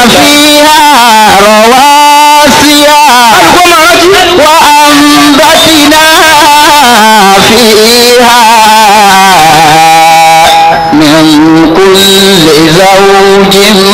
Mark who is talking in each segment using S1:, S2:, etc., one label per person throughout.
S1: فيها رواسي وأنبتنا فيها من كل زوج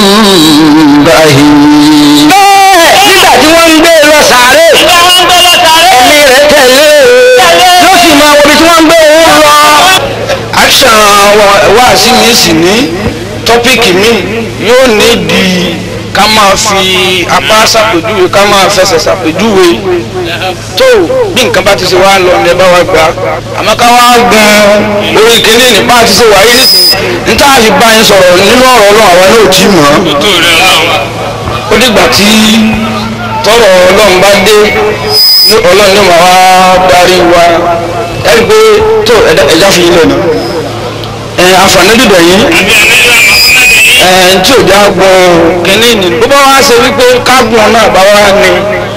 S1: بهيج
S2: nígbà tí wọ́n ń gbé lọ sàárè
S3: Nígbà wọn gbé lọ sàárè.
S2: ẹ̀mí rẹ̀ tẹ̀lé yóò sì máa wo ibi tí wọ́n ń gbé òun lọ. action wáàsí mi sì ní tọ́píìkì mi yóò ní di ká máa fi apá ṣàpèjúwe ká máa fẹsẹ̀ ṣàpèjúwe tó bí nǹkan bá ti ṣe wá lọ ní ẹ bá wa gbà àmọ́ ká wá gan orí kìíní ní bá a ti ṣe wáyé nísìnyí níta àfi bá yín sọ̀rọ̀ nínú ọ̀rọ̀ ọlọ́run àwa náà ò tí mọ̀ ọ́
S3: Tó rẹ̀ ọlọ́run.
S2: ó dìgbà tí tọrọ ọlọ́run bá dé ní ọlọ́run ní màá wá darí wa ẹni pé tó ẹ̀dá ẹ̀já fi ilẹ̀ nà ẹ̀ àǹfààní dìbò yìí
S3: Àbí ànábì wa Muhammad yìí.
S2: ẹ̀ tí ò já gbọ́n kínní ni bó bá wá ṣe wípé kágbọ́n náà bá wá ní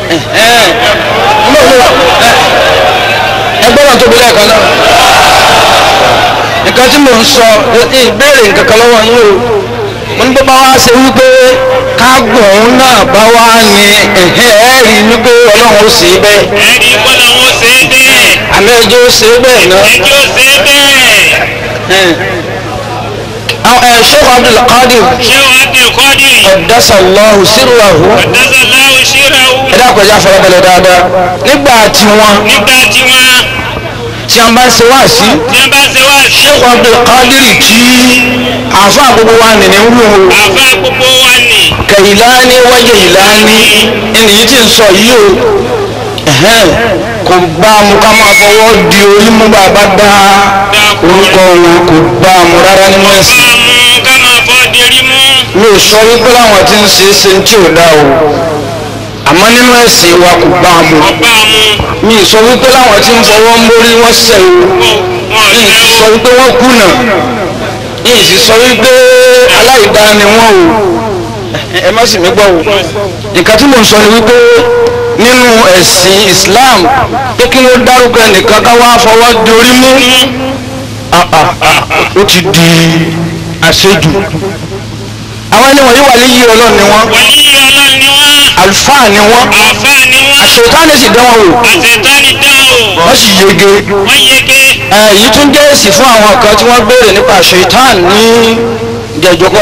S2: ẹgbẹ́ náà tóbi lẹ́ẹ̀kan náà nǹkan tí mò ń sọ ìbéèrè nǹkan kan lọ́wọ́ yín o mo ní bó bá wá ṣe wípé kágbọ̀n náà bá wá ní ẹ̀ẹ́rì wípé ọlọ́run ó ṣe é bẹ́ẹ̀
S3: Ẹ̀rí kọ́lá wọn ṣe é bẹ́ẹ̀.
S2: àmì ẹjọ́ ó ṣe é bẹ́ẹ̀ náà.
S3: Ẹjọ́ ṣe é bẹ́ẹ̀.
S2: àwọn ẹ̀ Sheikh Abdul Qadir
S3: Ṣé wàá di kọ́dì?
S2: qaddasa Allahu sirrahu
S3: Ọ̀dọ́sọ̀ láwù ṣíra wù.
S2: ẹ dákun ẹja farabalẹ̀ dáadáa nígbà tí wọ́n
S3: Nígbà tí wọ́n
S2: tí wọ́n bá ń ṣe wá sí
S3: tí wọ́n bá ṣe wá sí.
S2: Sheikh Abdul Qadir tí àfa gbogbo wa nìní ń wù ú
S3: Àfa gbogbo wa nì.
S2: Kailani wa Jailani ẹni yìí ti ń sọ yìí o ẹ̀hẹ́n, kò bá mu ká máa fọwọ́ di orí mú bàbá dá orúkọ wọn kò bá mu rárá nínú ẹ̀sìn
S3: Bá mú ká máa fọ́ derí mú.
S2: mi ò sọ wípé láwọn tí ń ṣe é ṣe tí ò dá o àmọ́ nínú ẹ̀sìn wa kò bá mu
S3: Ọba mú.
S2: mi ò sọ wípé láwọn tí ń fọwọ́ mórí wọ́n ṣẹ̀ o
S3: Wọ́n
S2: mi ì
S3: ṣe
S2: sì sọ
S3: ó.
S2: wípé wọ́n kùnà mi ì sì sọ wípé aláìdá ni wọ́n o ẹ má sì mí gbọ́ o nǹkan tí mò ń sọ ni wípé nínú ẹ̀sìn Islam pé kí ló dárúkọ ẹnìkan ká wá fọwọ́ di orí mú ah, ah, ah, ó ti di àṣejù àwọn ẹni wọ̀nyí wà níyì ọlọ́run ni wọ́n
S3: Wàlí ọlọ́run ni wọ́n.
S2: àlùfáà ni wọ́n
S3: Àfa ni wọ́n.
S2: àṣetánì sì dán wọn wò
S3: Àṣetánì dá o.
S2: wọ́n sì yege
S3: Wọ́n yege.
S2: ẹ èyí tún jẹ́ èsì fún àwọn kan tí wọ́n béèrè nípa ṣèitán ní jẹjọkọ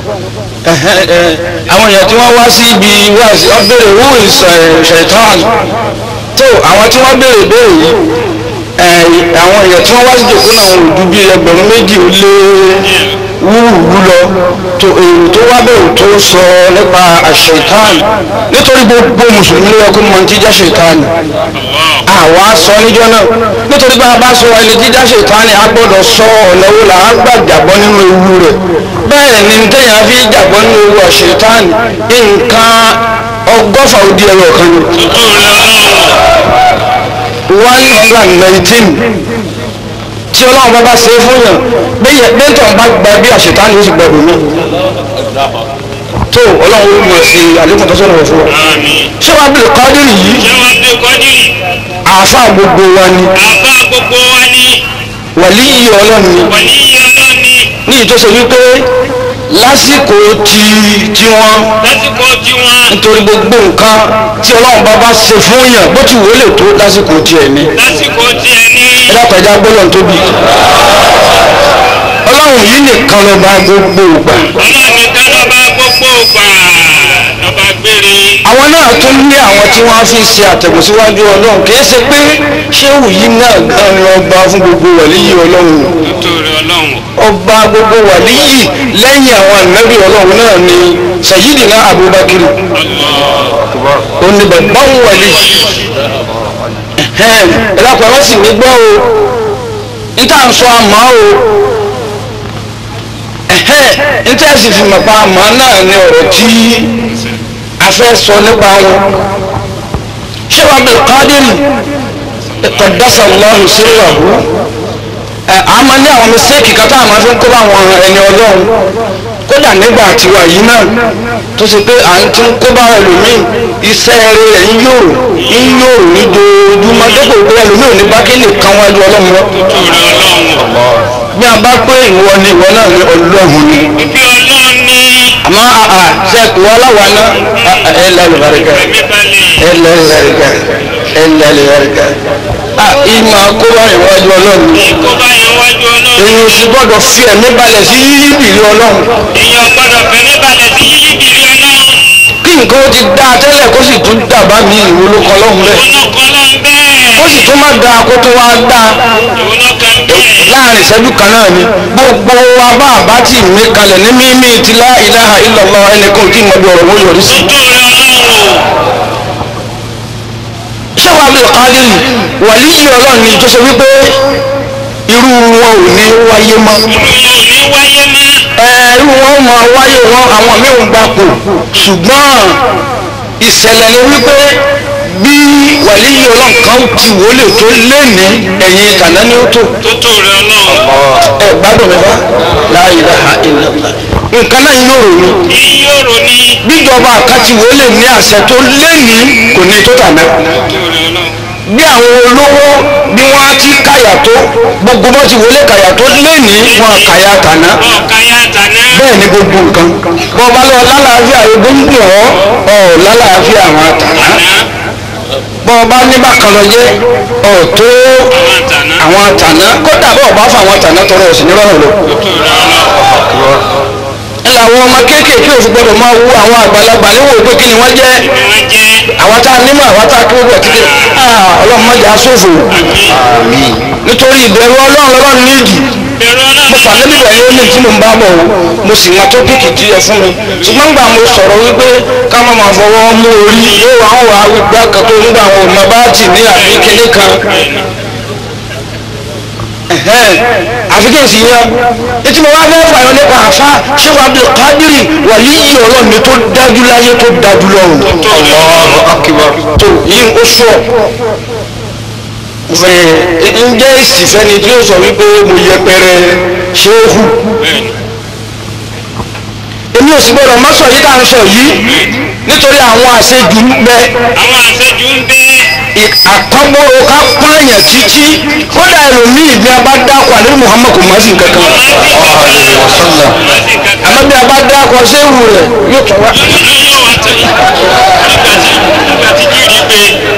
S2: àwọn èèyàn tí wọ́n wá sí ibi wá sí wọ́n béèrè who is ṣèitán tó àwọn tí wọ́n béèrè béèrè yìí ẹ àwọn èèyàn tí wọ́n wá sí jòkó náà wọn ò ju bí ẹgbẹ̀rún méjì ó lé wúwúwú lọ tó èrò tó wá bẹ̀rù tó sọ nípa àṣetán nítorí gbogbo mùsùlùmí ló yẹ kó mọ ti jẹ́ ṣèitán àwa sọ níjọ́ náà nítorí bá a bá sọ ẹni jíjá ṣètánì a gbọ́dọ̀ sọ ọ̀nà wo là á gbà jàbọ́ nínú ewu rẹ̀ bẹ́ẹ̀ ni téèyàn fi jàbọ́ nínú ewu ọ̀ṣẹ̀tánì nǹkan ọgọ́fà ó di ẹyọ kan ni
S3: Tó rẹ̀ ọlọ́run.
S2: one hundred and nineteen tí ọlọ́run bá bá ṣe é fún yàn bẹ́ẹ̀ bẹ́ẹ̀tọ̀ bá gba bí àṣetánì ó sì gbẹ̀rù mi tó ọlọ́run ó mọ̀ sí àlékún tó sọ̀rọ̀ fún wa
S3: Àmín.
S2: ṣé wàá bẹ̀rẹ̀ kọ́dírì yìí
S3: Ṣé wàá di kọ́dì?
S2: àáfàá gbogbo wa ni
S3: Àfa gbogbo wa ni.
S2: wàlíyìí ọlọ́run ni
S3: Wàlí ọlọ́run ni.
S2: ní ìtòsí wípé lásìkò tí tí wọn
S3: Lásìkò tí wọ́n.
S2: nítorí gbogbo nǹkan tí ọlọ́run bá bá ṣe fún yàn bó ti wò ó lè tó lásìkò tiẹ̀ ní
S3: Lásìkò tí ẹ ní.
S2: ẹlẹ́pẹ̀já gbọ́dọ̀ tóbi ọlọ́run yìí nìkan ló bá gbogbo ìgbà
S3: Ọlọ́run nìkan lọ́ba gbogbo gbà. Lọ́ba gbére.
S2: àwọn náà tún ní àwọn tí wọ́n á fi ṣe àtẹ̀gùn síwájú ọlọ́run kì í ṣe pé ṣéwù yìí náà gan ni ọba fún gbogbo wàlíyì ọlọ́run
S3: Tó rẹ̀ ọlọ́run.
S2: ọba gbogbo wàlíyì lẹ́yìn àwọn ànábì ọlọ́run náà ni Sayyidina Abubakar ó ní bàbá ń wàlí ẹ̀dàpọ̀ ẹ̀rọ sì ní gbọ́ o níta ń sọ àmọ́ o níta sì fi mọ̀ pa àmọ́ náà ni ọ̀rọ̀ tí a fẹ́ sọ nípa wọn ṣé wàá bẹ̀rẹ̀ kádìrì qaddasa Allahu sirrahu ẹ a máa ní àwọn mistake kan tá a máa fi ń kó bá àwọn ẹni ọlọ́run kódà nígbà tiwa yìí náà tó ṣe pé à ń tún kó bá ẹlòmíì iṣẹ́ rẹ̀ ń yòrò ń yòrò ní dojoojúmọ́ dépò pé ẹlòmíì ò ní bá kí lè kan wájú ọlọ́run lọ.
S3: Tó rẹ̀ ọlọ́run.
S2: bí a bá pé ìwọ ni ìwọ náà ní ọlọ́run ni
S3: Ibi ọlọ́run ni.
S2: àmọ́ àà ṣe kò wá láwa náà ẹ lẹ́nu barika
S3: ẹ̀mí balẹ̀.
S2: ẹ lẹ́nu barika ẹ lẹ́nu barika à ìmọ̀ kó wá ìwájú ọlọ́run
S3: kó bá yẹn wájú ọlọ́run.
S2: èyí ò sì gbọ́dọ̀ fi ẹ̀mí balẹ̀ sí yíyí bìrì ọlọ́run
S3: èèyàn gbọ́dọ̀ fẹ̀mí balẹ̀ sí yíyí bìrì ọlọ́run.
S2: kí nǹkan ó ti dá a tẹ́lẹ̀ kó sì tún dàbá mi ìwò ló kọ́ lọ́hùn bẹ́ẹ̀
S3: olóko ló ń bẹ́ẹ̀.
S2: ó sì tún má da kó tó wá dá
S3: olóko ń bẹ́ẹ̀.
S2: láàrin ìṣẹ́jú kan náà ni gbogbo wa bá àbá tí mi kalẹ̀ ní mímí ti lá ilaha illallah ẹnìkan tí mo bí ọ̀rọ̀ wọ́n yọrí sí.
S3: tó rẹ ọlọ́run o.
S2: ṣé wàá bí ọ̀kadì wàlíyí ọlọ́run ni tó ṣe wípé irú wọn ò ní wáyé mọ́.
S3: ìròyìn ò ní wáyé mọ́.
S2: ẹ̀rú wọn máa wáyé wọn àwọn míì ń gbapò ṣùgbọ́n ìṣẹ̀lẹ̀ ni wípé bí wàlíyí ọlọ́run kan ti wọlé tó léni ẹ̀yìn kàná ni ó tó
S3: tó tó rẹ ọlọ́run.
S2: ẹ gbádùn mi bá la ilaha illallah nǹkan náà yóò rò ní
S3: ìyóòrò ni.
S2: bíjọba àkàtì wọlé ní àṣẹ tó léni kò ní tó tà náà
S3: tó rẹ ọlọ́run.
S2: bí àwọn olówó bí wọ́n á ti káyà tó gbogbo bó ti wọlé káyà tó léni wọn káyà tàná
S3: ọ̀ka ya tàná.
S2: bẹ́ẹ̀ ni gbogbo nǹkan bọ́ bá lọ lálàáfíà egbòǹgbò ọ́ ọ̀ lálàáfíà àwọn àtàná bọ́ bá ní bákan lọ jẹ́ ọ̀ tó
S3: àwọn tàná.
S2: àwọn àtàná kódà bọ́ bá fún àwọn àtàná tọrọ òsì nírọ̀rùn lọ.
S3: tó rẹ ọlọ́run.
S2: ẹ làwọn ọmọ kéékèèké òfin gbọdọ̀ máa wú àwọn àgbàlagbà níwò pé kí ni wọ́n jẹ́
S3: ni wọ́n jẹ́.
S2: àwọn tá a nímọ̀ àwọn tá a kí gbogbo ẹ̀kíkẹ́ ọlọ́run mọ̀jà sófò nítorí ìbẹ̀rù ọlọ́run lọ́rùn nídìí
S3: bẹ̀rù
S2: mo
S3: ọlọ́run.
S2: fà níbi ìbẹ̀rù ó ní tí mo ń bá bọ̀ o mo sì mọ tópìkì tí ẹ fún mi ṣùgbọ́n gbà mo sọ̀rọ̀ wípé ká má máa fọwọ́ mú orí yóò wá wà wípé akẹ́kọ̀ọ́ nígbà àwọn ọmọ bá tì ní àbí kíní kan ẹ̀hẹ́n, àfi kí n sì yan etí mo wá fẹ́ fàyọ nípa àfa ṣéwà Abdul Qadiri wà yíyí ọlọ́run mi tó dájú láyé tó dájú lọ́run Allahu Akbar tó yín ó sọ fẹ́ ǹjẹ́ ìsìfẹ́ni tí ó sọ wípé mo yẹpẹrẹ ṣéhù èmi ò sì gbọ́dọ̀ má sọ yìí tá à ń sọ yìí nítorí àwọn àṣejù ń bẹ
S3: àwọn àṣejù ń bẹ.
S2: àkọ́gbọ́rò ká pààyàn títí kódà ẹlòmíì bí a bá dákọ̀ àlẹ́ Muhammad kò má sí nǹkan kan àmọ́ bí a bá dákọ̀ ṣéhù rẹ̀ yóò tọ́ wá.
S3: yóò wá tẹ̀ nígbà tí nígbà tí jírí gbé.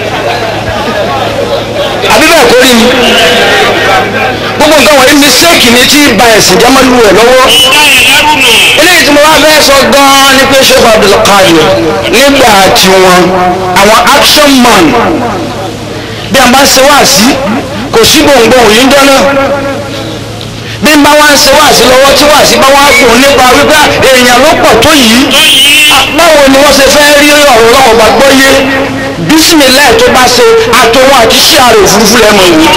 S2: àbí bẹ́ẹ̀ kọ́ rí ni gbogbo nǹkan wọ̀nyí mistake ni tí ba ẹ̀sìn jámánú rẹ̀ lọ́wọ́
S3: ìdá ẹ̀ lẹ́rù nù.
S2: eléyìí tí mo wá fẹ́ sọ gan-an ni pé Sheikh Abdul Qadir nígbà tí wọn àwọn action man bí a bá ṣe wá sí kò sí gbòǹgbòǹ yìí ń dọ́nà bí n bá wá ń ṣe wá sí lọ́wọ́ tí wá sí bá wá gùn nípa wípé èèyàn ló pọ̀ tó yìí
S3: tó yìí.
S2: báwo ni wọ́n ṣe fẹ́ rí ọ̀rọ̀ ọlọ́wọ́ bá gbọ́ yé bísímìlẹ̀ tó bá ṣe àtòwọn àti iṣẹ́ àrò òfurufú lẹ́mọ̀ ìwé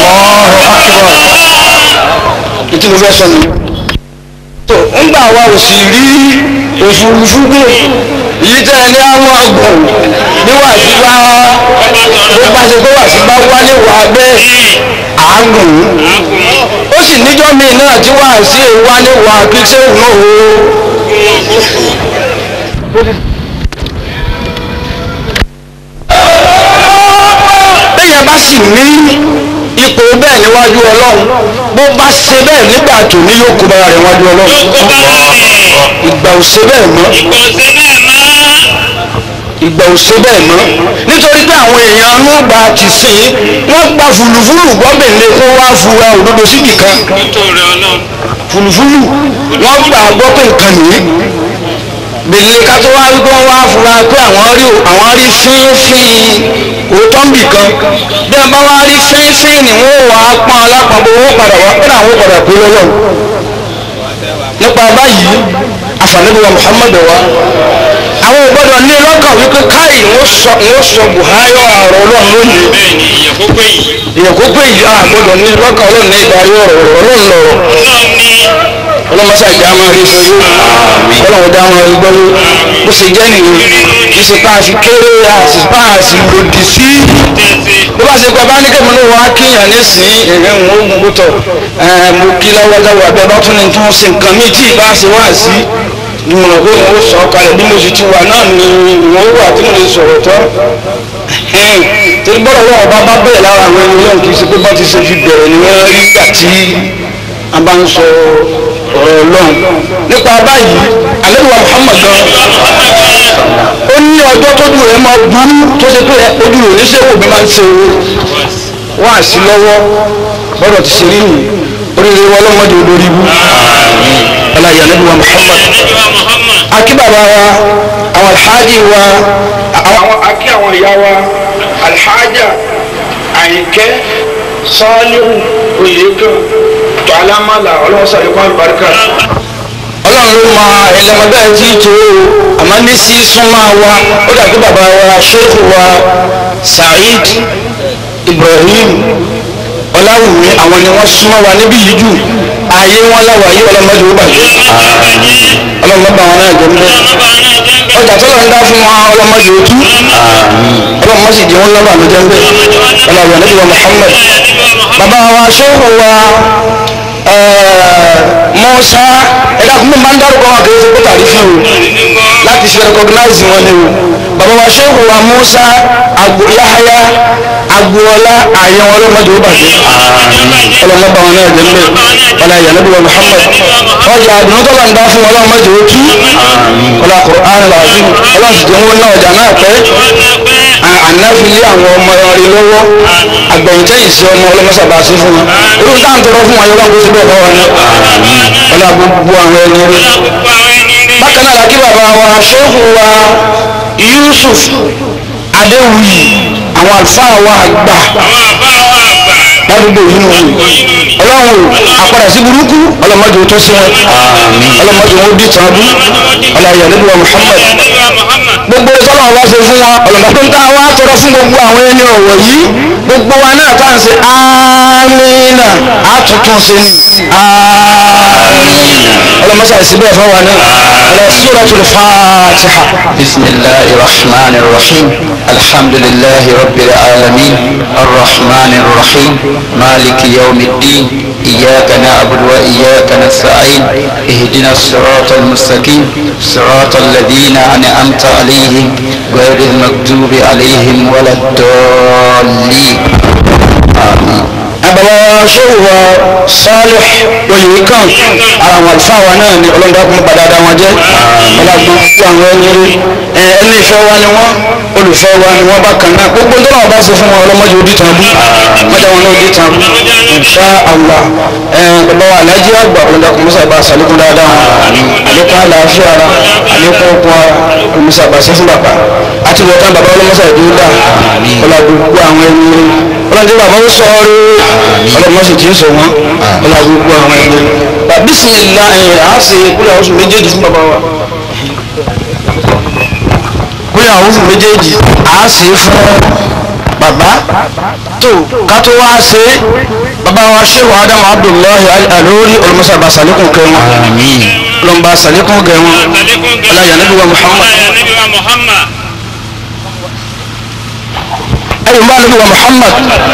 S2: ìtí mo fẹ́ sọ ni. tó ńgbà wa ò sì rí òfurufú gbé èyí tẹ́ ẹ ní àwọn àgbọ̀n bí wàásù bá bó bá ṣe pé wàásù bá wálé wà bẹ́ẹ̀ àágùn ó sì níjọ́ míì náà tí wàásù wálé wà kí sẹ́wọ̀n náà ó. bẹ́ẹ̀ bá sì ní ipò bẹ́ẹ̀ níwájú ọlọ́run bó bá ṣe bẹ́ẹ̀ nígbà tó ní yóò kó bára rẹ̀ wájú ọlọ́run
S3: kó bá rẹ̀.
S2: ìgbà ò ṣe bẹ́ẹ̀ mọ́
S3: kò sí bẹ́ẹ̀ mọ́.
S2: ìgbà ò ṣe bẹ́ẹ̀ mọ́ nítorí pé àwọn èèyàn inú gba ti sìn wọ́n gba fùlùfùlù gbọ́bìnrin kó wá fura òdodo síbì kan
S3: tó rẹ ọlọ́run.
S2: fùlùfùlù wọ́n gbà gbọ́ pé nǹkan nìyí bèlè ká tó wá rí pé wọ́n wá fura pé àwọn rí àwọn rí fínfín òótọ́ ń bì kan bí wọ́n bá wá rí fínfín ni wọ́n wà á pọ́n alápapọ̀ owó padà wá pé àwọn padà pé lọ́wọ́ nípa báyìí àfàlẹ́bíwá Muhammad wa àwọn ò gbọ́dọ̀ ní lọ́kàn wípé káyì wọ́n sọ wọ́n sọ Buhari ọ̀rọ̀ ọlọ́run lónìí
S3: bẹ́ẹ̀ ni ìyẹn kó pé yìí.
S2: èèyàn kó pé ìyá àgbọ́dọ̀ ní lọ́kàn ọlọ́run ní ìdarí ọ̀rọ̀ ọlọ́run lọ̀rọ̀
S3: ọlọ́run ní
S2: ọlọ́mọṣá ìjà máa rí sọ yóò ọlọ́run dá wọn gbọ́ yóò bó ṣe jẹ́ nìyẹn kì í ṣe pa àfi kéré àti pa àti lòdì sí
S3: tẹ̀sí.
S2: bó bá ṣe pé bá ní kẹ́mi ló wá kíyàn nísìnyí ẹ̀rẹ́ ń wọ́n gbogbo tọ̀ mo kí lọ́wọ́dáwọ́ abẹ́ bá tún ní tí wọ́n ṣe nǹkan míì tí ì bá ṣe wá sí ni mo rò pé mo sọ kalẹ̀ bí mo sì ti wà náà ni ìwọ̀n wà tí mo lè sọ̀rọ̀ tọ́ torí bọ́lá wọn ọba bá bẹ̀rẹ̀ lára àwọn ẹni náà kì í ṣe pé bá ti ṣe fi bẹ̀rẹ̀ ni wọ́n rí nígbà tí a bá ń sọ ọ̀rọ̀ ọlọ́run nípa báyìí àlejò wa Muhammad gan ó ní ọjọ́ tójú rẹ̀ máa burú tó ṣe pé ojú rẹ̀ oníṣègùn mi máa ń ṣe wá sí lọ́wọ́ bọ́dọ̀ ti ṣe rí nù oríire wọn lọ́mọdé olórí ibú ọláyà àlejò wa Muhammad akí bàbá wa àwọn alhaji wa àwọn akí àwọn ìyá wa alhaja àyìnkẹ́ sọ́ọ́lù oyèkan tó alámàlà ọlọ́sàlẹ̀kọ́ àlùbáríkà ọlọ́run ló mọ ẹlẹ́mọ̀gbẹ́ tí tó o àmọ́ ní sí súnmọ́ wa ó dàbí bàbá wa ṣéèkù wa Saheed Ibrahim ọláwùmí àwọn ni wọ́n súnmọ́ wa níbí yìí jù ààyè wọn láwàá yìí ọlọ́mọdé ó bàjẹ́ ọlọ́mọdé àwọn náà jẹ́ mbẹ́ ọjà tó lọ ń dá fún wọn ọlọ́mọdé ó tú ọlọ́mọdé sì jẹ́ wọn lọ́wọ́ àmì jẹ́ mbẹ́ ọlọ́wọ́ níbi wa Muhammad bàbá wa ṣéèkù wa Musa ẹ̀dá kún mi máa ń dárúkọ wọn kì í ṣe pé tàbí fi o láti fi recognize wọn ni o bàbá wa ṣéèkù wa Musa agbo Yahaya agboola ààyè wọn ọlọ́mọdé ó bàjẹ́ ọlọ́mọba wọn náà jẹ́ mbẹ́ ọlá ìyànàbí wa Muhammad ọjà àdùnnú tó bá ń dá fún ọlọ́mọdé ó tú ọlá Qur'an làásù ọlọ́sìdì wọn náà ọjà náà pẹ́ ànáfilé àwọn ọmọ rí lọ́wọ́ àgbẹ̀yìntẹ́yìn sí ọmọ ọlọ́mọsàbà sí fún wọn irú táwọn tọrọ fún wọn yọlọ́ kó síbẹ̀ fọwọ́ ní ọlá gbogbo àwọn ẹni rí bákan náà lákì bàbá wa ṣéhù wa Yusuf Adéwuyì àwọn àlùfáà wa àgbà ládùúgbò yìí nù ọlọ́run àpàdà sí burúkú ọlọ́mọdé tó sí wọn ọlọ́mọdé wọn bí tàbí ọlọ́yà níbi wa Muhammad gbogbo sọlọ wa ṣe fún wa ọlọ́mọdé ń ta wá tọrọ fún gbogbo àwọn ẹni ọ̀wọ̀ yìí gbogbo wa náà tá à ń ṣe amínà àtúntún ṣe ní amínà ọlọ́mọdé àìsíbẹ̀ fún wa náà ọlọ́ suratul Fatiha.
S1: بسم الله الرحمن الرحيم الحمد لله رب العالمين الرحمن الرحيم مالك يوم الدين إياك نعبد وإياك نستعين اهدنا الصراط المستقيم صراط الذين أنعمت عليهم غير المكتوب عليهم ولا الضالين آمين
S2: àbàbà ṣòwò Salih oyèwékàn ara àwọn àlùfáà wa náà ni ọlọ́dà kún padà dá wọn jẹ́ ọlọ́gbọ́n fún àwọn ẹni rí ẹni ìfẹ́ wa ni wọ́n olùfẹ́ wa ni wọ́n bá kan náà gbogbo tó náà bá ṣe fún wọn ọlọ́mọdé odi tàn bú mọ́jà wọn náà odi tàn bú insha Allah bàbá wa alájí àgbà ọlọ́dà kún mọ́sà bá sàlékún dáadáa àlékún àlàáfíà ara àlékún okun ara mọ́sà bá ṣe fún bàbá àti wọ́tán bàbá ọlọ́mọsà ìdúró dá ọlọ́gbogbo àwọn ẹni rí ọlọ́dẹ bàbá ó sọ ọ́ rí ọlọ́mọ sì ti ń sọ wọn ọlá gbogbo àwọn ẹgbẹ́ bá bísímìlá ẹ̀ á ṣe kúlẹ̀ àwọn oṣù méjèèjì fún bàbá wa kúlẹ̀ àwọn oṣù méjèèjì á ṣe fún bàbá tó ká tó wá ṣe bàbá wa ṣéwà ádámù abdullahi alórí olùmọ̀sábà sàlékún kẹ wọn lọ́nba sàlékún kẹ wọn ọláyà níbi wa muhammad ẹ̀yìn bá níbi wa muhammad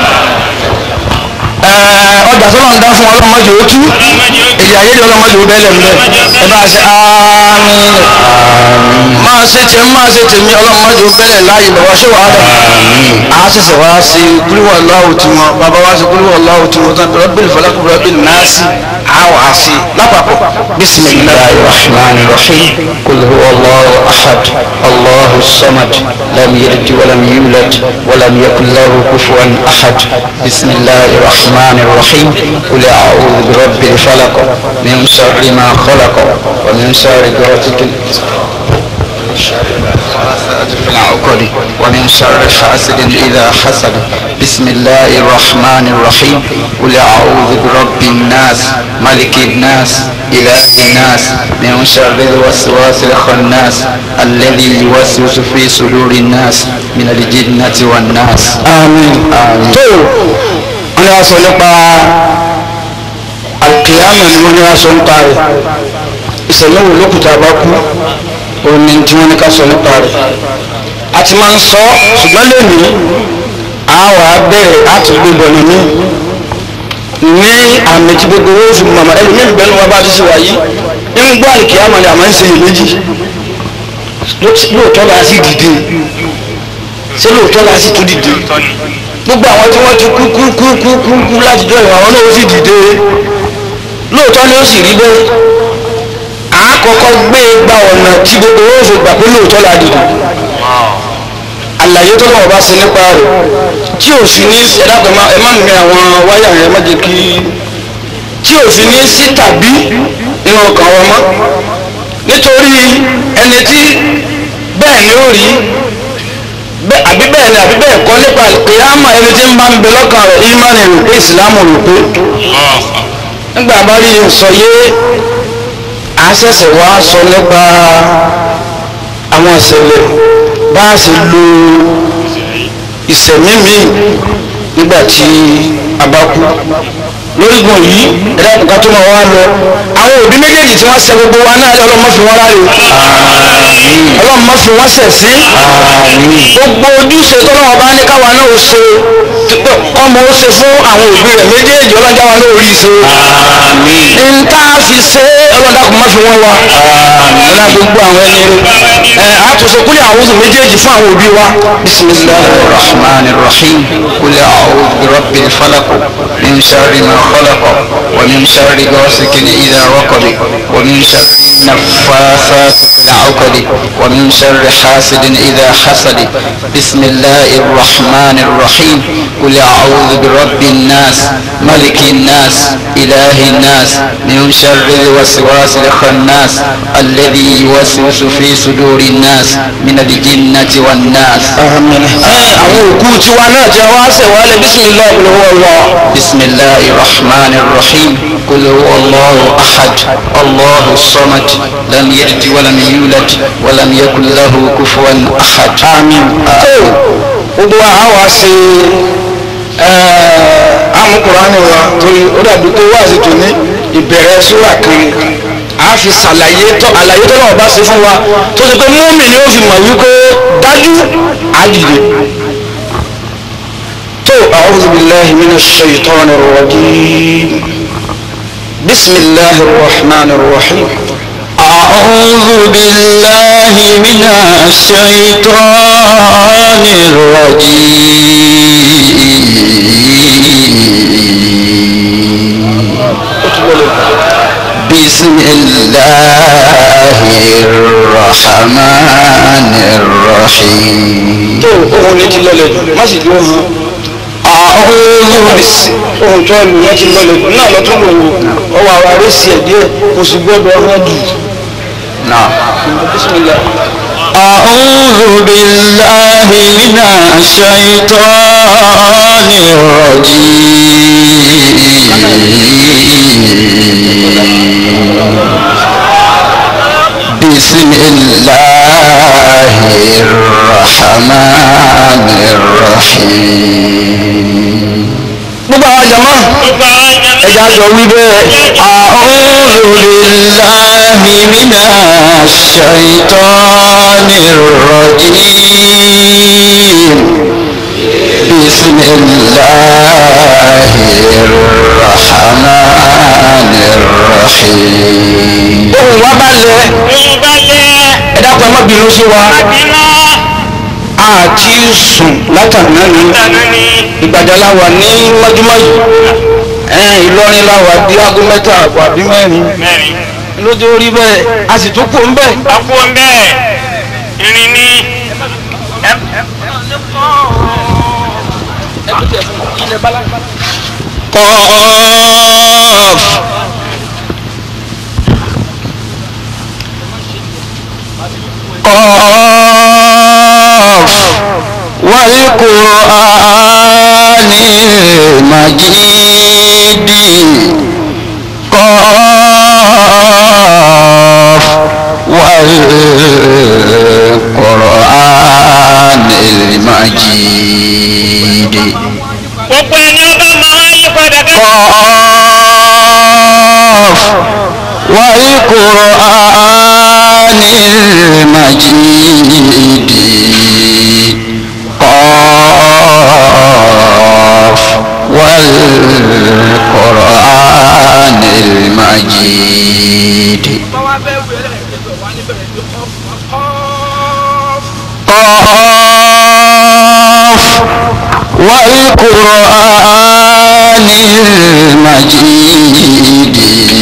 S2: ọjà tó máa ń dá fún ọlọ́mọdé ó tú èdè àyèdè ọlọ́mọdé ó bẹ́lẹ̀ ńbẹ ẹ bá ṣe àmín máa ṣe tiẹ̀ máa ṣe tèmi ọlọ́mọdé ó bẹ́lẹ̀ láàyè bàbá ṣé wàá dà á ṣẹ̀ṣẹ̀ wá sí kúlúwọ̀ láwù tí wọn bàbá wá sí kúlúwọ̀ láwù tí wọn tán rọ́bìlì fọlákù rọ́bìlì náà sí àwọ̀ àṣì lápapọ̀ bisimilayi
S1: الرحمن الرحيم قل هو الله أحد الله الصمد لم يلد ولم يولد ولم يكن له كفوا أحد بسم الله الرحمن الرحيم قل أعوذ برب الفلق من شر ما خلق ومن شر غاسق في العقد ومن شر حاسد إذا حسد بسم الله الرحمن الرحيم قل أعوذ برب الناس ملك الناس إله الناس من شر الوسواس الخناس الذي يوسوس في صدور الناس من الجنة والناس
S2: àmín
S1: آمين
S2: tó wọn yà sọ nípa alkiyama ni wọn yà sọ nípa rẹ̀ ìṣẹ̀lẹ̀ wo lókùtà bá kú òní tí wọn ní ká sọ nípa rẹ̀ a ti máa ń sọ ṣùgbọ́n lónìí a wà á bẹ̀rẹ̀ a tún gbé bọ̀ nínú ní àmì tí gbogbo owó fi mọ̀mọ́ ẹni mẹ́rin bẹ́ẹ̀ ni wọ́n bá ti ṣe wáyé nínú gbọ́ àlìkìyàmọ̀ ni àmọ́ ń ṣe iyèméjì lóòótọ́ la sì dìde ṣé lóòótọ́ la sì tún dìde gbogbo àwọn tí wọ́n ti kú kú kú kú kú kú láti jọ ìwà àwọn náà ó sì dìde lóòótọ́ ni ó sì rí bẹ́ẹ̀ àkọ́kọ́ gbé gba ọ̀nà tí gbogbo owó fi gbà pé lóòótọ́ la dìbò àlàyé tó lọ́wọ́ bá ṣe nípa rẹ̀ tí ò fi ní ẹ̀dá pẹ̀ ẹ má mi àwọn wáyà yẹn má jẹ́ kí tí ò fi ní sí tàbí nínú ọkàn wọn mọ́ nítorí ẹni tí bẹ́ẹ̀ ni ó rí bẹ́ẹ̀ àbí bẹ́ẹ̀ ni àbí bẹ́ẹ̀ kọ́ nípa ìyáàmà ẹni tí ń bá ń bẹ lọ́kàn rẹ̀ ìmánì rò pé ìsìlámù rò pé nígbà bá rí sọ yé a ṣẹ̀ṣẹ̀ wá sọ nípa àwọn ìṣẹ̀lẹ̀ bá a ṣe lo ìṣẹ̀mí mi nígbà tí a bá kú lórígun yìí ẹ̀dá nǹkan tó máa wá lọ àwọn òbí méjèèjì tí wọ́n ṣe gbogbo wa náà ọlọ́mọ fi wọ́n ráre ọlọ́mọ fi wọ́n ṣẹ̀ sí gbogbo ojúṣe tọ́lọ́wọ́ bá ní káwa náà ó ṣe ọmọ ó ṣe fún àwọn òbí rẹ̀ méjèèjì ọlọ́jà wa náà ó rí i ṣe nta fi ṣe ọlọ́dà kò má fi wọ́n wa ọlọ́dà gbogbo àwọn ẹni rẹ̀ ẹ̀ àtúnṣe kúlẹ̀ àwọn oṣù méjèèjì fún àwọn òbí wa bisimilahi
S1: الرحمن الرحيم قل أعوذ برب الفلق من شر ما خلق ومن شر غاسق إذا وقب ومن شر النفاثات في العقد ومن شر حاسد إذا حسد بسم الله الرحمن الرحيم قل أعوذ برب الناس ملك الناس إله الناس من شر الوسواس الخناس الذي يوسوس في صدور الناس من الجنة والناس
S2: amin àwọn òkú tiwa náà jẹ́ wá ṣẹ̀ wá lẹ́ bisimilahi olówó lọ.
S1: بسم الله الرحمن الرحيم قل هو الله أحد الله الصمد لم يلد ولم يولد ولم يكن له كفوا أحد
S2: àmín. tó gbogbo wa á wá sí amukurani wa torí ó dàbí pé wá sí tòní ìbẹ̀rẹ̀ sóra kan a fi ṣàlàyé tó àlàyé tó lọ́wọ́ bá ṣe fún wa tó ṣe pé múmi ni ó fi mọ̀ wípé dájú àdìde. tó a'udhu billahi minash shaitanir rajim bismillahir rahmanir rahim.
S1: أعوذ بالله من الشيطان الرجيم بسم الله الرحمن الرحيم
S2: tó ohun ní ti lọlẹ̀ jù má sì dúró hàn.
S1: أعوذ بس
S2: ohun tó ẹnu yẹn ti lọlẹ̀ jù náà lọ́tún lò wò ọwọ́ ara rẹ̀ sí ẹ̀ díẹ̀ kò sì gbọ́dọ̀ hàn jù.
S1: نعم
S2: bísímillah.
S1: أعوذ بالله من الشيطان الرجيم بسم الله الرحمن الرحيم
S2: gbogbo àwọn jama
S3: gbogbo àwọn jama
S2: ẹja jọ wí bẹ́ẹ̀.
S1: أعوذ بالله من الشيطان الرجيم بسم الله الرحمن الرحيم
S2: ohun wa bá lẹ
S3: ohun bá lẹ
S2: ẹ dákun ẹ má bínú sí wa
S3: bínú
S2: àti sùn látàná ni
S3: dáná ni
S2: ìgbàjà la wà ní mọ́júmọ́ yìí ẹ Ìlọrin la wà di aago mẹ́ta àbọ̀ àbí mẹ́rin
S3: mẹ́rin
S2: lójú orí bẹ́ẹ̀ a sì tún kó ń bẹ́ẹ̀.
S3: àpò ń bẹ́ẹ̀ irin ní
S1: قاف قاف والقرآن المجيد قاف والقرآن المجيد
S3: gbogbo ẹni ọba máa yí padà ká
S1: قاف والقرآن المجيد قاف والقرآن المجيد قاف والقرآن المجيد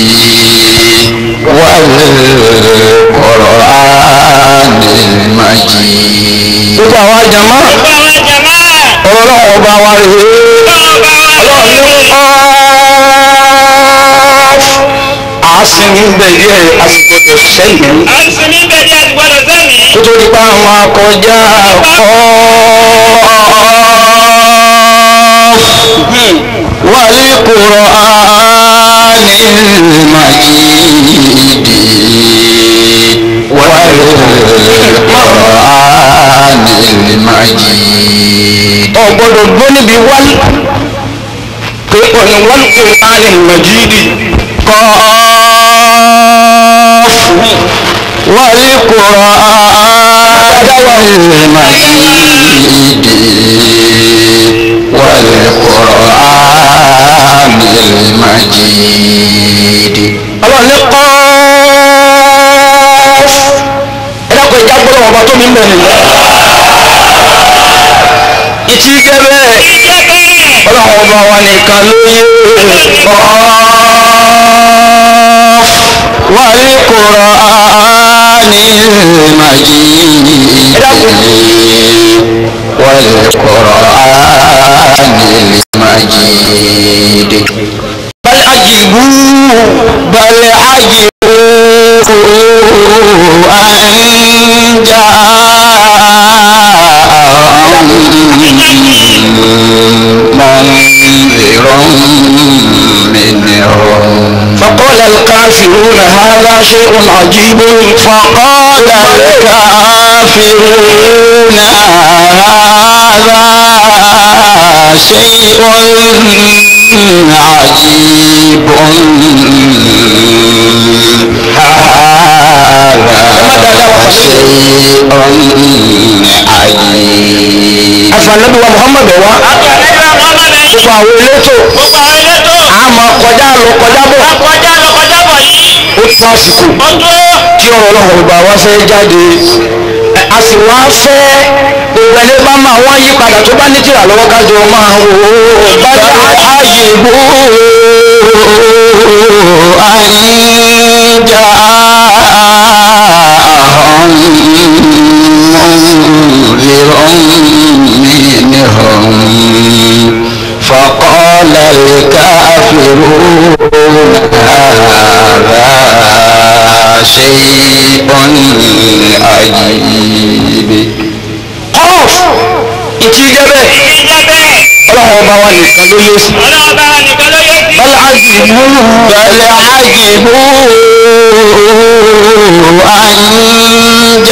S1: والقرآن المجيد
S2: gbogbo àwọn àjàmá
S3: Gbogbo àwọn jàmá.
S2: ọ̀rọ̀ náà ọba wa rèé
S3: Ọba wa
S2: ọlọ́run ní
S3: lórí.
S2: àásìmí ń bẹ díẹ̀ àsìgbọ́dọ̀ sẹ́yìn
S3: A ń sinmi bẹ̀rẹ̀ àti gbọ́dọ̀ sẹ́mi.
S2: kó tó di pa àwọn akọjá kọ́
S1: والقرآن المجيد والقرآن المجيد
S2: ọ̀gbọ́dọ̀ gbọ́ níbi wál pé ọ̀nà wal Qur'an al-Majidi
S1: قاف والقرآن المجيد والقرآن المجيد
S2: ọlọ́run ní kọ́ ẹ dákun ìjà gbọ́dọ̀ ọba tó mi ń bẹ̀rẹ̀ ìtì jẹ́ bẹ́ẹ̀
S3: Ìjẹ́ bẹ́ẹ̀.
S2: ọlọ́run ọba wa nìkan ló yé
S1: والقرآن المجيد والقرآن المجيد
S2: bal ajibu
S1: بل عجبوا أن جاءهم منذر منهم
S2: فقال الكافرون هذا شيء عجيب
S1: فقال الكافرون هذا شيء عجيب هذا شيء عجيب
S2: afanabi wa muhammad wa
S3: Àgbàlagbà Muhammad yìí.
S2: gbogbo àwọn elétò
S3: Gbogbo àwọn elétò.
S2: àmọ́ kọjá lọ kọjá bọ̀
S3: Kọjá lọ kọjá bọ̀ yìí.
S2: ó tó àsìkò
S3: Ó tó.
S2: tí ọ̀rọ̀ ọlọ́run ọba wa fẹ́ jáde Ẹ, a sì wá fẹ́ gbogbo ẹni bá máa wá yí padà tó bá ní tìrà lọ́wọ́ kájọ máa wò ó bá
S1: بل عجبوا أن جاءهم منذر منهم فقال الكافرون هذا شيء عجيب
S2: kọ́ọ̀f ìtì jẹ́ bẹ́ẹ̀
S3: Ìjẹ́ bẹ́ẹ̀.
S2: ọlọ́run ọba wa nìkan ló yé sí
S3: Ọlọ́ọ̀bá wa nìkan ló yé sí.
S2: bal ajibu
S1: بل عجبوا أن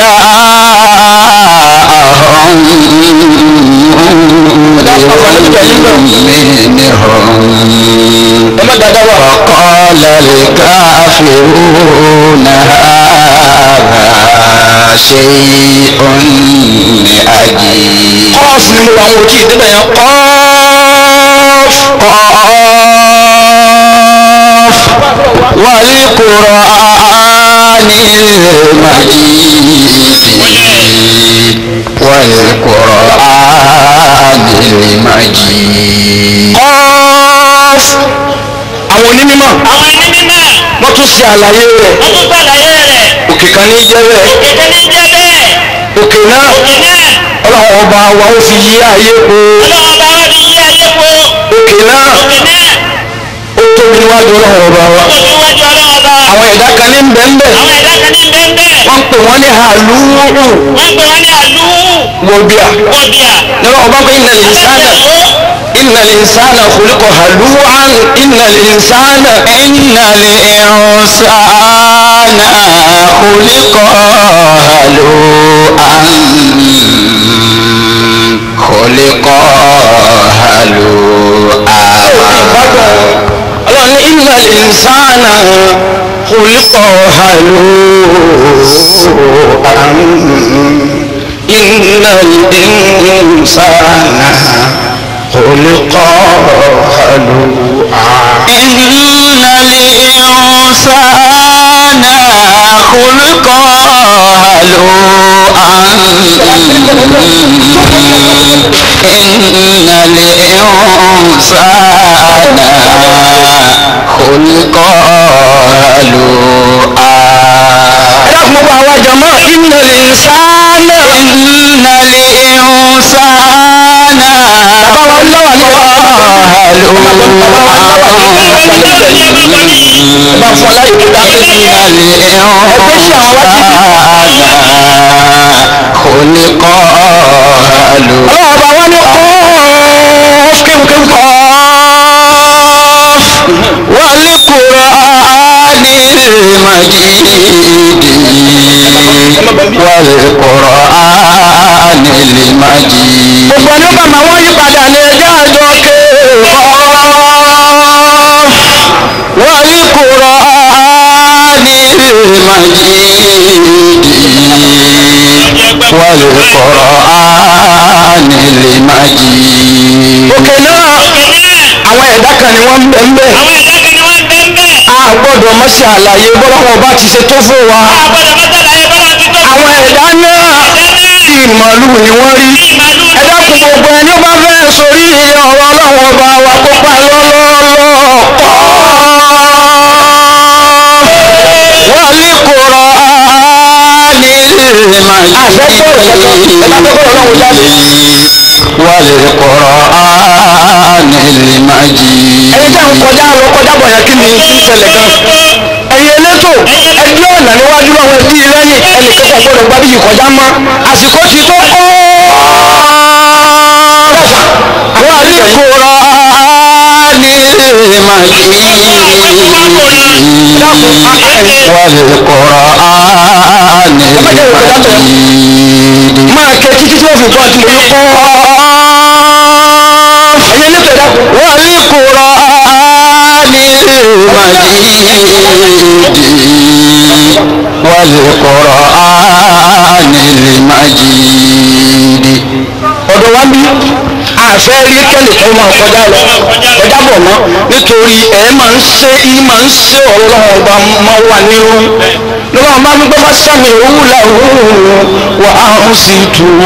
S1: جاءهم منهم
S2: ẹ má dáadáa wà
S1: فقال الكافرون هذا شيء عجيب
S2: kọ́ọ̀f ni mo wà ń wòtí ìdíbẹ̀ yẹn kọ́ọ̀f
S1: قاف والقرآن المجيد والقرآن المجيد
S2: kọ́ọ̀f àwọn onímọ̀
S3: Àwọn ẹni mímọ́.
S2: wọ́n tún ṣe àlàyé rẹ̀
S3: Wọ́n tún sàlàyé rẹ̀.
S2: òkè kan ní jẹ́ bẹ́ẹ̀
S3: Èdè ní jẹ́ bẹ́ẹ̀.
S2: òkè náà
S3: Òkè náà.
S2: ọlọ́run ọba wa ó fi yí ayé po
S3: Ọlọ́ọ̀bá wa fi yí ayé po.
S2: òkè náà
S3: Òkè náà.
S2: ó tóbi níwájú ọlọ́run ọba wa
S3: Ó tó wájú ọlọ́ọ̀bá.
S2: àwọn ẹ̀dá kan ní bẹ́ẹ̀nbẹ́
S3: Àwọn ẹ̀dá kan ní bẹ́ẹ̀
S2: wọ́n ń pè wọ́n ní àlúrù
S3: Wọ́n pè wọ́n ní àlú.
S2: wọ́bíà
S3: Wọ́bíà.
S2: nínú ọba pé ìnà ìsánà ìnà ìsánà khuliqa halu'an ìnà ìsánà
S1: إن الإنسان خلق هلوعا خلق هلوعا
S2: ọlọ́run ní ìnà ìsánà khuliqa halu'an ìnà ìsánà khuliqa halu'an.
S1: إن الإنسان خلق هلوعا إن الإنسان خلقا هلوعا
S2: ẹ dákun gbogbo àwa jàmá innal insana
S1: إن الإنسان
S2: bàbá wa lọ́wọ́ ní wa. bá fún aláyè tó dá sí i.
S1: خلق هلوعا
S2: ọlọ́wọ́ bá wá ní kọ́ọ̀f kéwkéwké.
S1: والقرآن المجيد والقرآن المجيد
S2: gbogbo ní bàmà wọ́n yí padà ní ẹjọ́ àjọ ké
S1: والقرآن المجيد والقرآن المجيد
S2: òkè náà àwọn ẹ̀dá kan ni wọ́n ń bẹ̀ ń bẹ̀
S3: àwọn ẹ̀dá kan ni wọ́n ń bẹ́ ń bẹ́.
S2: a gbọ́dọ̀ mọ́ sí àlàyé bọ́lọ́wọ́ bá ti ṣe tó fún wa
S3: àgbọ̀dọ̀ mọ́tàlá ẹ̀ bọ́lá ti tó.
S2: àwọn ẹ̀dá náà bí màálù ni wọ́n rí
S3: màálù
S2: ẹ dákun gbogbo ẹni bá fẹ́ sórí ọ̀rọ̀ ọlọ́wọ́ ọba wa kó pa lọ́lọ́lọ́
S1: والقرآن والقرآن المجيد
S2: ẹni tẹ́ ń kọjá lọ kọjá bọ̀ yẹn kí ni kí ń ṣẹlẹ̀ gan ẹ̀yin elétò ẹbí ọ̀nà níwájú àwọn ẹbí lẹ́yìn ẹnìkan kò gbọdọ̀ gbá bí yìí kọjá mọ́ àsìkò ti tó kọ́
S1: والقرآن المجيد والقرآن المجيد
S2: máa kẹ títí tí wọ́n fi bọ́ àti mòye kọ́ ẹ̀yin elétò ẹ̀dá
S1: والقرآن المجيد والقرآن المجيد
S2: ọ̀dọ̀ wa bí àfẹ́ rí kẹ́nìkan máa kọjá lọ kọjá bọ̀ mọ́ nítorí ẹ̀ máa ń ṣe í máa ń ṣe ọ̀rọ̀ ọlọ́run ọba máa wà nínú lọ́wọ́ máa ń gbọ́ bá sàmì òwú làwọ̀ wà á ń sì tù ú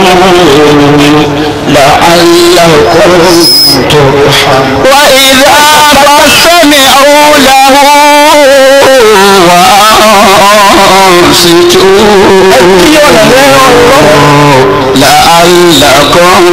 S1: لعلكم ترحمون وإذا فسمعوا له وأنصتوا لعلكم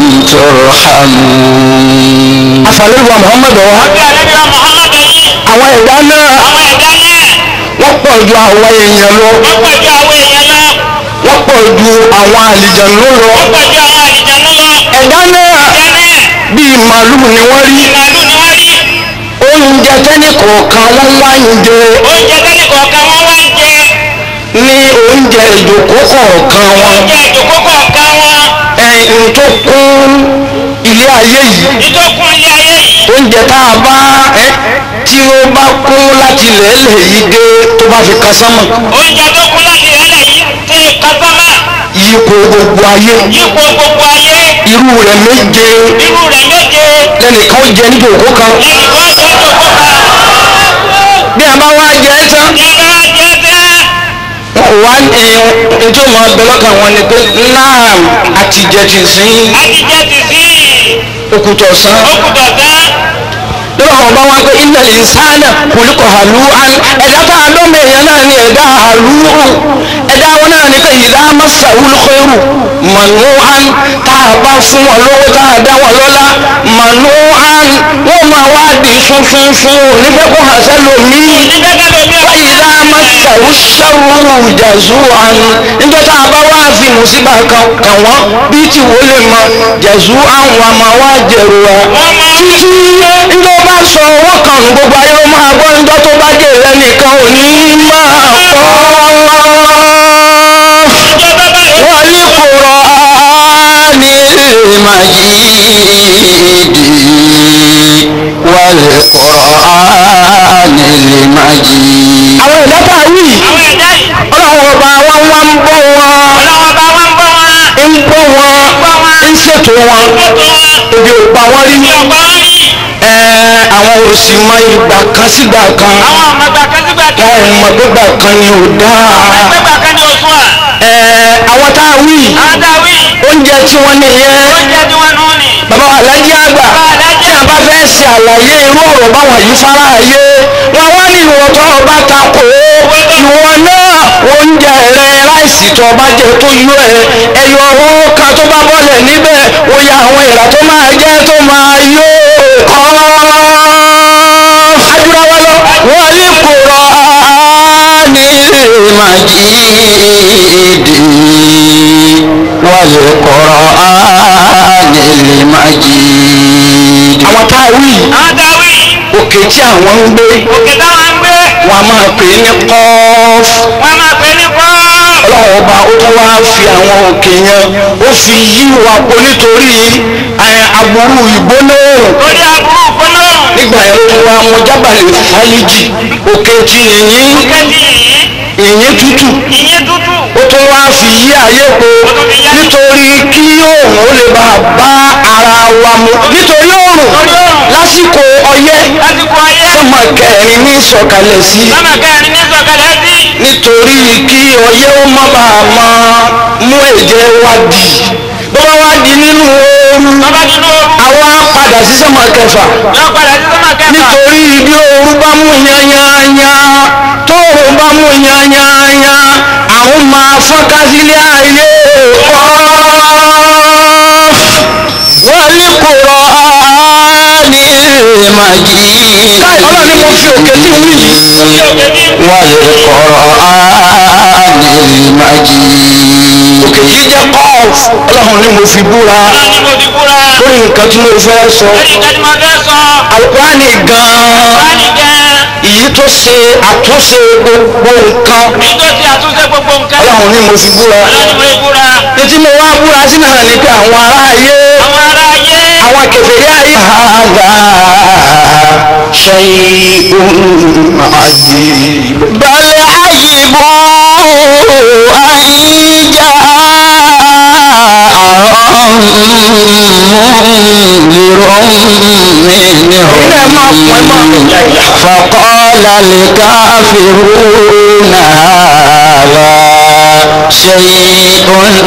S1: ترحمون
S2: àfàlẹ́wà muhammadu wa
S3: bí àlejò Muhammad yìí
S2: àwọn ẹ̀dá náà
S3: àwọn ẹ̀dá náà
S2: wọ́n pọ̀ ju àwọn èèyàn lọ
S3: wọ́n pọ̀ ju àwọn èèyàn lọ
S2: wọ́n pọ̀ ju àwọn àlìjànú lọ
S3: wọ́n pọ̀ ju àwọn àlìjànú lọ.
S2: ẹ̀dá náà
S3: ẹ̀dá náà
S2: bíi màálù ni wọ́n rí
S3: màálù ni wọ́n rí
S2: oúnjẹ tẹ́nì kọ̀ọ̀kan wọ́n wá ń jẹ
S3: oúnjẹ tẹ́lẹ̀ kọ̀ọ̀kan wọ́n wá ń jẹ
S2: ní oúnjẹ ìjòkó kọ̀ọ̀kan wọn
S3: oúnjẹ ìjòkó kọ̀ọ̀kan wọn
S2: ẹ̀yìn tó kún ilé ayé yìí
S3: ìtòkùn ilé ayé yìí
S2: oúnjẹ tá a bá ẹ tí ó bá kún láti lẹ́lẹ̀ yìí dé tó bá fi kan sánmọ̀
S3: oúnjẹ tó kún láti ẹlẹ́ yìí ti kásámà
S2: yípo gbogbo ayé
S3: yípo gbogbo ayé
S2: irú rẹ̀ méje
S3: irú rẹ̀ méje
S2: lẹ́nìkan jẹ ní ìjòkó kan
S3: lẹ́yìn kan jẹ́ ìjòkó kan
S2: bí a bá wá jẹ ẹ́ tán
S3: ní abá jẹ́ tẹ́
S2: wá ní ètò ìmọ̀ ọbẹ̀ lọ́kàn wọn ni pé náà àtijẹ́ ti sìn
S3: àti jẹ́ ti sí
S2: òkùtọ̀ sàn
S3: òkùtọ̀ tán
S2: lọ́wọ́ àwọn bá wọn pé ilẹ̀ ìsáná kòlíkọ̀ hàlú án ẹ̀dá tá a lọ́mọ èèyàn náà ni ẹ̀dá hàlú ẹ̀dá wọn náà ni pé ìdá masawul khairu manu án tá a bá fún wọn lówó tá a dá wọn lọ́lá manu án wọ́n máa wá di funfun fún onífẹ́ kó hàn sẹ́lómi
S3: onígbẹ́gbẹ́ lómi ọ̀pá
S2: ìdá masawu sẹ́wù jàzú án níjọ́ tá a bá wá fi mùsíbà kan kàn wọ́n bí tí wọ́n lè mọ jàzú án wà máa wá jẹ̀rù wa
S3: wọ́n máa ń
S2: títí njó bá sọ owó kan nù gbogbo ayé ó máa gbọ́ njọ́ tó bá dé rẹ nìkan ò ní máa kọ́
S3: jẹ́ bábá yìí
S1: والقرآن المجيد والقرآن المجيد
S2: àwọn ẹ̀dá tá a wí
S3: àwọn ẹ̀dá yìí
S2: ọlọ́run ọba wọn wá ń bọ́ wọn
S3: ọlọ́wọ́ bá wọn bọ́ wọn
S2: ń bọ́ wọn ń ṣètò wọn
S3: ètò wọn
S2: ebi ò pa wọn rí
S3: ní ọ̀pá wọn rí
S2: ẹ̀ẹ́ àwọn òsì mọ ìgbà kan sígbà kan
S3: àwọn ọmọgbà kan sígbà kan
S2: wọn ò mọ gbígbà kan ni ò dáa
S3: ẹgbẹ́gbà kan ní oṣù à
S2: ẹ̀ẹ́ àwọn tá a wí
S3: àwọn dáwí
S2: oúnjẹ tí wọ́n nìyẹn
S3: oúnjẹ tí wọ́n nù ní
S2: bàbá wa alájí àgbà tí a bá fẹ́ ṣe àlàyé irú ọ̀rọ̀ báwọn yìí fara ayé wọn wá ní ìwọ tó ọba takò ó ìwọ náà oúnjẹ rẹ ráìsì tó ọba jẹ tó yó ẹ ẹyọ owó kan tó bá bọ́lẹ̀ níbẹ̀ ó yà àwọn ìrà tó máa jẹ́ tó máa yó ajúra wa lọ wọ́n ní kúrọ̀ ní màjídì wọ́n lè kọ̀rọ̀ ní màjídì. àwọn tá a wí
S3: àwọn dáwì
S2: òkè tí àwọn ń gbé
S3: òkè táwọn ń gbé
S2: wọn a máa pè é ní kọ́ọ̀fù
S3: wọn máa pè ní kọ́
S2: ọlọ́run ọba ó tún wá fi àwọn òkè yẹn ó fi yí wa po nítorí ẹ, aburú ìgbónáòrùn
S3: torí aburú kọ́nà
S2: nígbà yẹn ó tún wá mú jábàlẹ̀ fálíjì òkè tí yìnyín
S3: kẹ́tì yìí
S2: yìnyín tútù
S3: ìyẹn tútù
S2: ó tún wá fi yí ayé po nítorí kí òòrùn ó lè bá a bá ara wa mu nítorí òòrùn lásìkò ọyẹ́
S3: lásìkò ayé
S2: sọmọ kẹrin ní ìsọ̀kalẹ̀ sí
S3: lọ́mọ kẹrin ní sọ̀kalẹ̀ sí
S2: nítorí kí ọyẹ́ ó má bàa máa mú ẹ̀jẹ̀ wa dì bó bá wá di nínú ooru
S3: bàbá nínú ooru
S2: àwa padà sí sọmọ kẹfà
S3: yọ padà sí sọ́mọ kẹfà
S2: nítorí bí ooru bá mú yányányá tóòrùn bá mú yányányá àwọn máa fọ́nká sílé ayé wọ́n ní kúrọ̀ ní màjí. ọlọ́ni mo fi òkè tí ń wí yìí. wọ́n lè kọ̀rọ̀ ní màjí. òkè yìí jẹ́ kọ́ọ̀f ọlọ́run ni mo fi búra
S3: ní mo ti kúra
S2: lórí nǹkan tí mo fẹ́ sọ.
S3: lórí nǹkan tí mo fẹ́ sọ
S2: alukurani gan-an
S3: wá ní jẹ́
S2: èyí tó ṣe àtúnṣe gbogbo nǹkan
S3: èyí tó ti àtúnṣe gbogbo nǹkan
S2: ọlọ́run ni mo fi búra.
S3: ọlọ́ni mo ti kúra
S2: títí mo wá búra sí náà ni pé àwọn ará ayé
S3: àwọn ará ayé
S2: àwọn kèfèrí ayé. hàdà shay'un ajib. bal ajibu àyíjà فقال الكافرون هذا شيء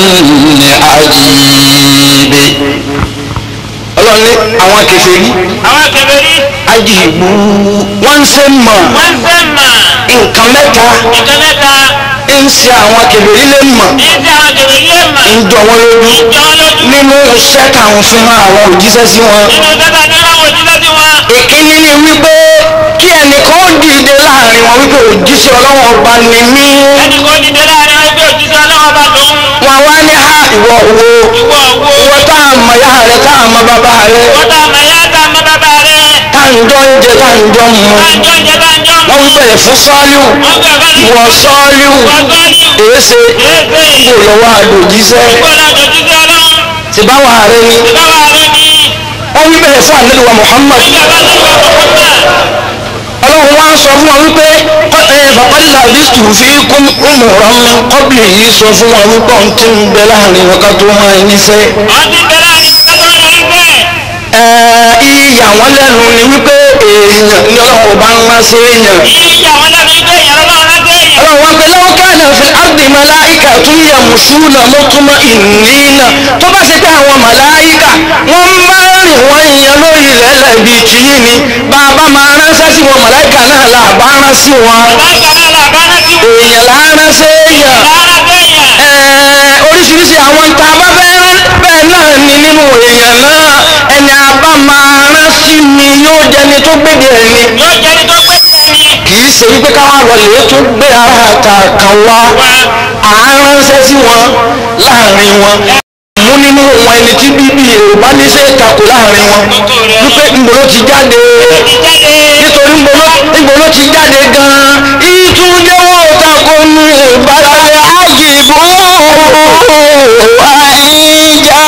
S2: عجيب ọlọ́run ní àwọn kèfèrí
S3: àwọn kèfèrí
S2: ajibu wọ́n ń ṣe mọ̀
S3: wọ́n fẹ́ mà
S2: nǹkan mẹ́ta
S3: nǹkan mẹ́ta
S2: ń ṣe àwọn kèfèrí lè mọ̀
S3: ní ti àwọn kèfèrí lè mà
S2: ń jọ wọ́n lójú
S3: jọ wọn lójú
S2: nínú iṣẹ́ táwọn fi hàn àwọn òjíṣẹ́ sí wọn.
S3: nínú tẹ́tà ní láwọn òjíṣẹ́ sí wọn
S2: ìkíní ni wípé kí ẹnìkan ó dìde láàrin wọn wípé òjíṣẹ́ ọlọ́wọ́n ọba ni mí.
S3: ẹnì kan dìde láàrin ẹgbẹ́ òjíṣẹ́ ọlọ́wọ́ bá lòun
S2: wọn wá ní ha ìwọ wo
S3: ìwọ wo
S2: ìwọ tá a mọ ya rẹ tá a mọ bàbá rẹ
S3: wọ́n tá a mọ̀ yá tá a mọ̀ bàbá rẹ̀
S2: tá a ń jọ ń jẹ tá a ń jọ ń mu.
S3: tá a jọ ń jẹ tá a jọ ń
S2: wọ́n
S3: mú
S2: wí bẹ̀rẹ̀ fún sọ́ọ́líù
S3: wọ́n gbà bá ní
S2: ìwọ sọ́ọ́líù
S3: wọ́n gbọ́ ní
S2: èéṣe
S3: èéṣe
S2: kò lọ́wọ́ àdòjíṣẹ́
S3: ìgbọ́dọ̀ òjíṣẹ́ ọlọ́run
S2: ti báwa rẹ ni
S3: ìbáwá rẹ̀ ní
S2: wọ́n wí bẹ̀rẹ̀ fún ànábì wa Muhammad
S3: ìgbà bá ní ìwọ kọ̀ọ̀kan
S2: ọlọ́run wá ń sọ fún wọn wípé fàkọ́lá bísù fi kún umuran min qabli yìí sọ fún wọn wípé ohun tí ń bẹ láàrin wọn ká tó máa ń níṣẹ́.
S3: ọdún bẹ̀rẹ̀ àríwá tó ń rí bẹ́ẹ̀
S2: ìyà wọn lẹ́nu ni wípé èèyàn ní ọlọ́run bá ń rán sí èèyàn.
S3: ìyá wọn lẹ́nu ìgbẹ́ ìyàrá lọ́wọ́ lágbé èèyàn
S2: ọlọ́run wọn pe lọ́wọ́ káàdà fi ardi màláìkà tún yẹ mùsùlùmí mọ́túmọ́ ìnínà tó bá ṣe pé àwọn màláìkà wọ́n máa ń rìn wọ́n ìyẹn lórí ilẹ̀ lẹ́bi tìyí ni bàbá máa ránṣẹ́ sí wọn màláìkà náà là bá rán sí wọn
S3: láìka náà làbá náà sí wọn
S2: èèyàn là ń rán sí èèyàn
S3: lára gbẹ̀yàn
S2: ẹ̀ẹ́ oríṣiríṣi àwọn tá a bá fẹ́ rán bẹ́ẹ̀ náà ni nínú èèyàn náà ẹni a bá máa rán sí mi yóò jẹni tó gbèdé ẹni
S3: yóò jẹ́ ní tó gbé bẹ́ẹ̀ ni
S2: kì í ṣe wípé káwá lọlẹ̀ tó gbé ara àta kan wá à ń ránṣẹ́ sí wọn láàrin wọn mú nínú wọn ẹni tí bíbí yorùbá ní ṣe takò láàrin wọn wípé ngbòló ti jáde
S3: ti jáde
S2: nítorí ngbòló ngbòló ti jáde gan-an ìtúndé wọn ò takò ní ìbálẹ̀ àjìbò àìjà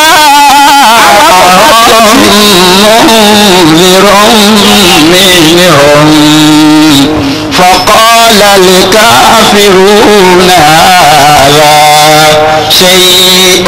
S2: فقال الكافرون هذا شيء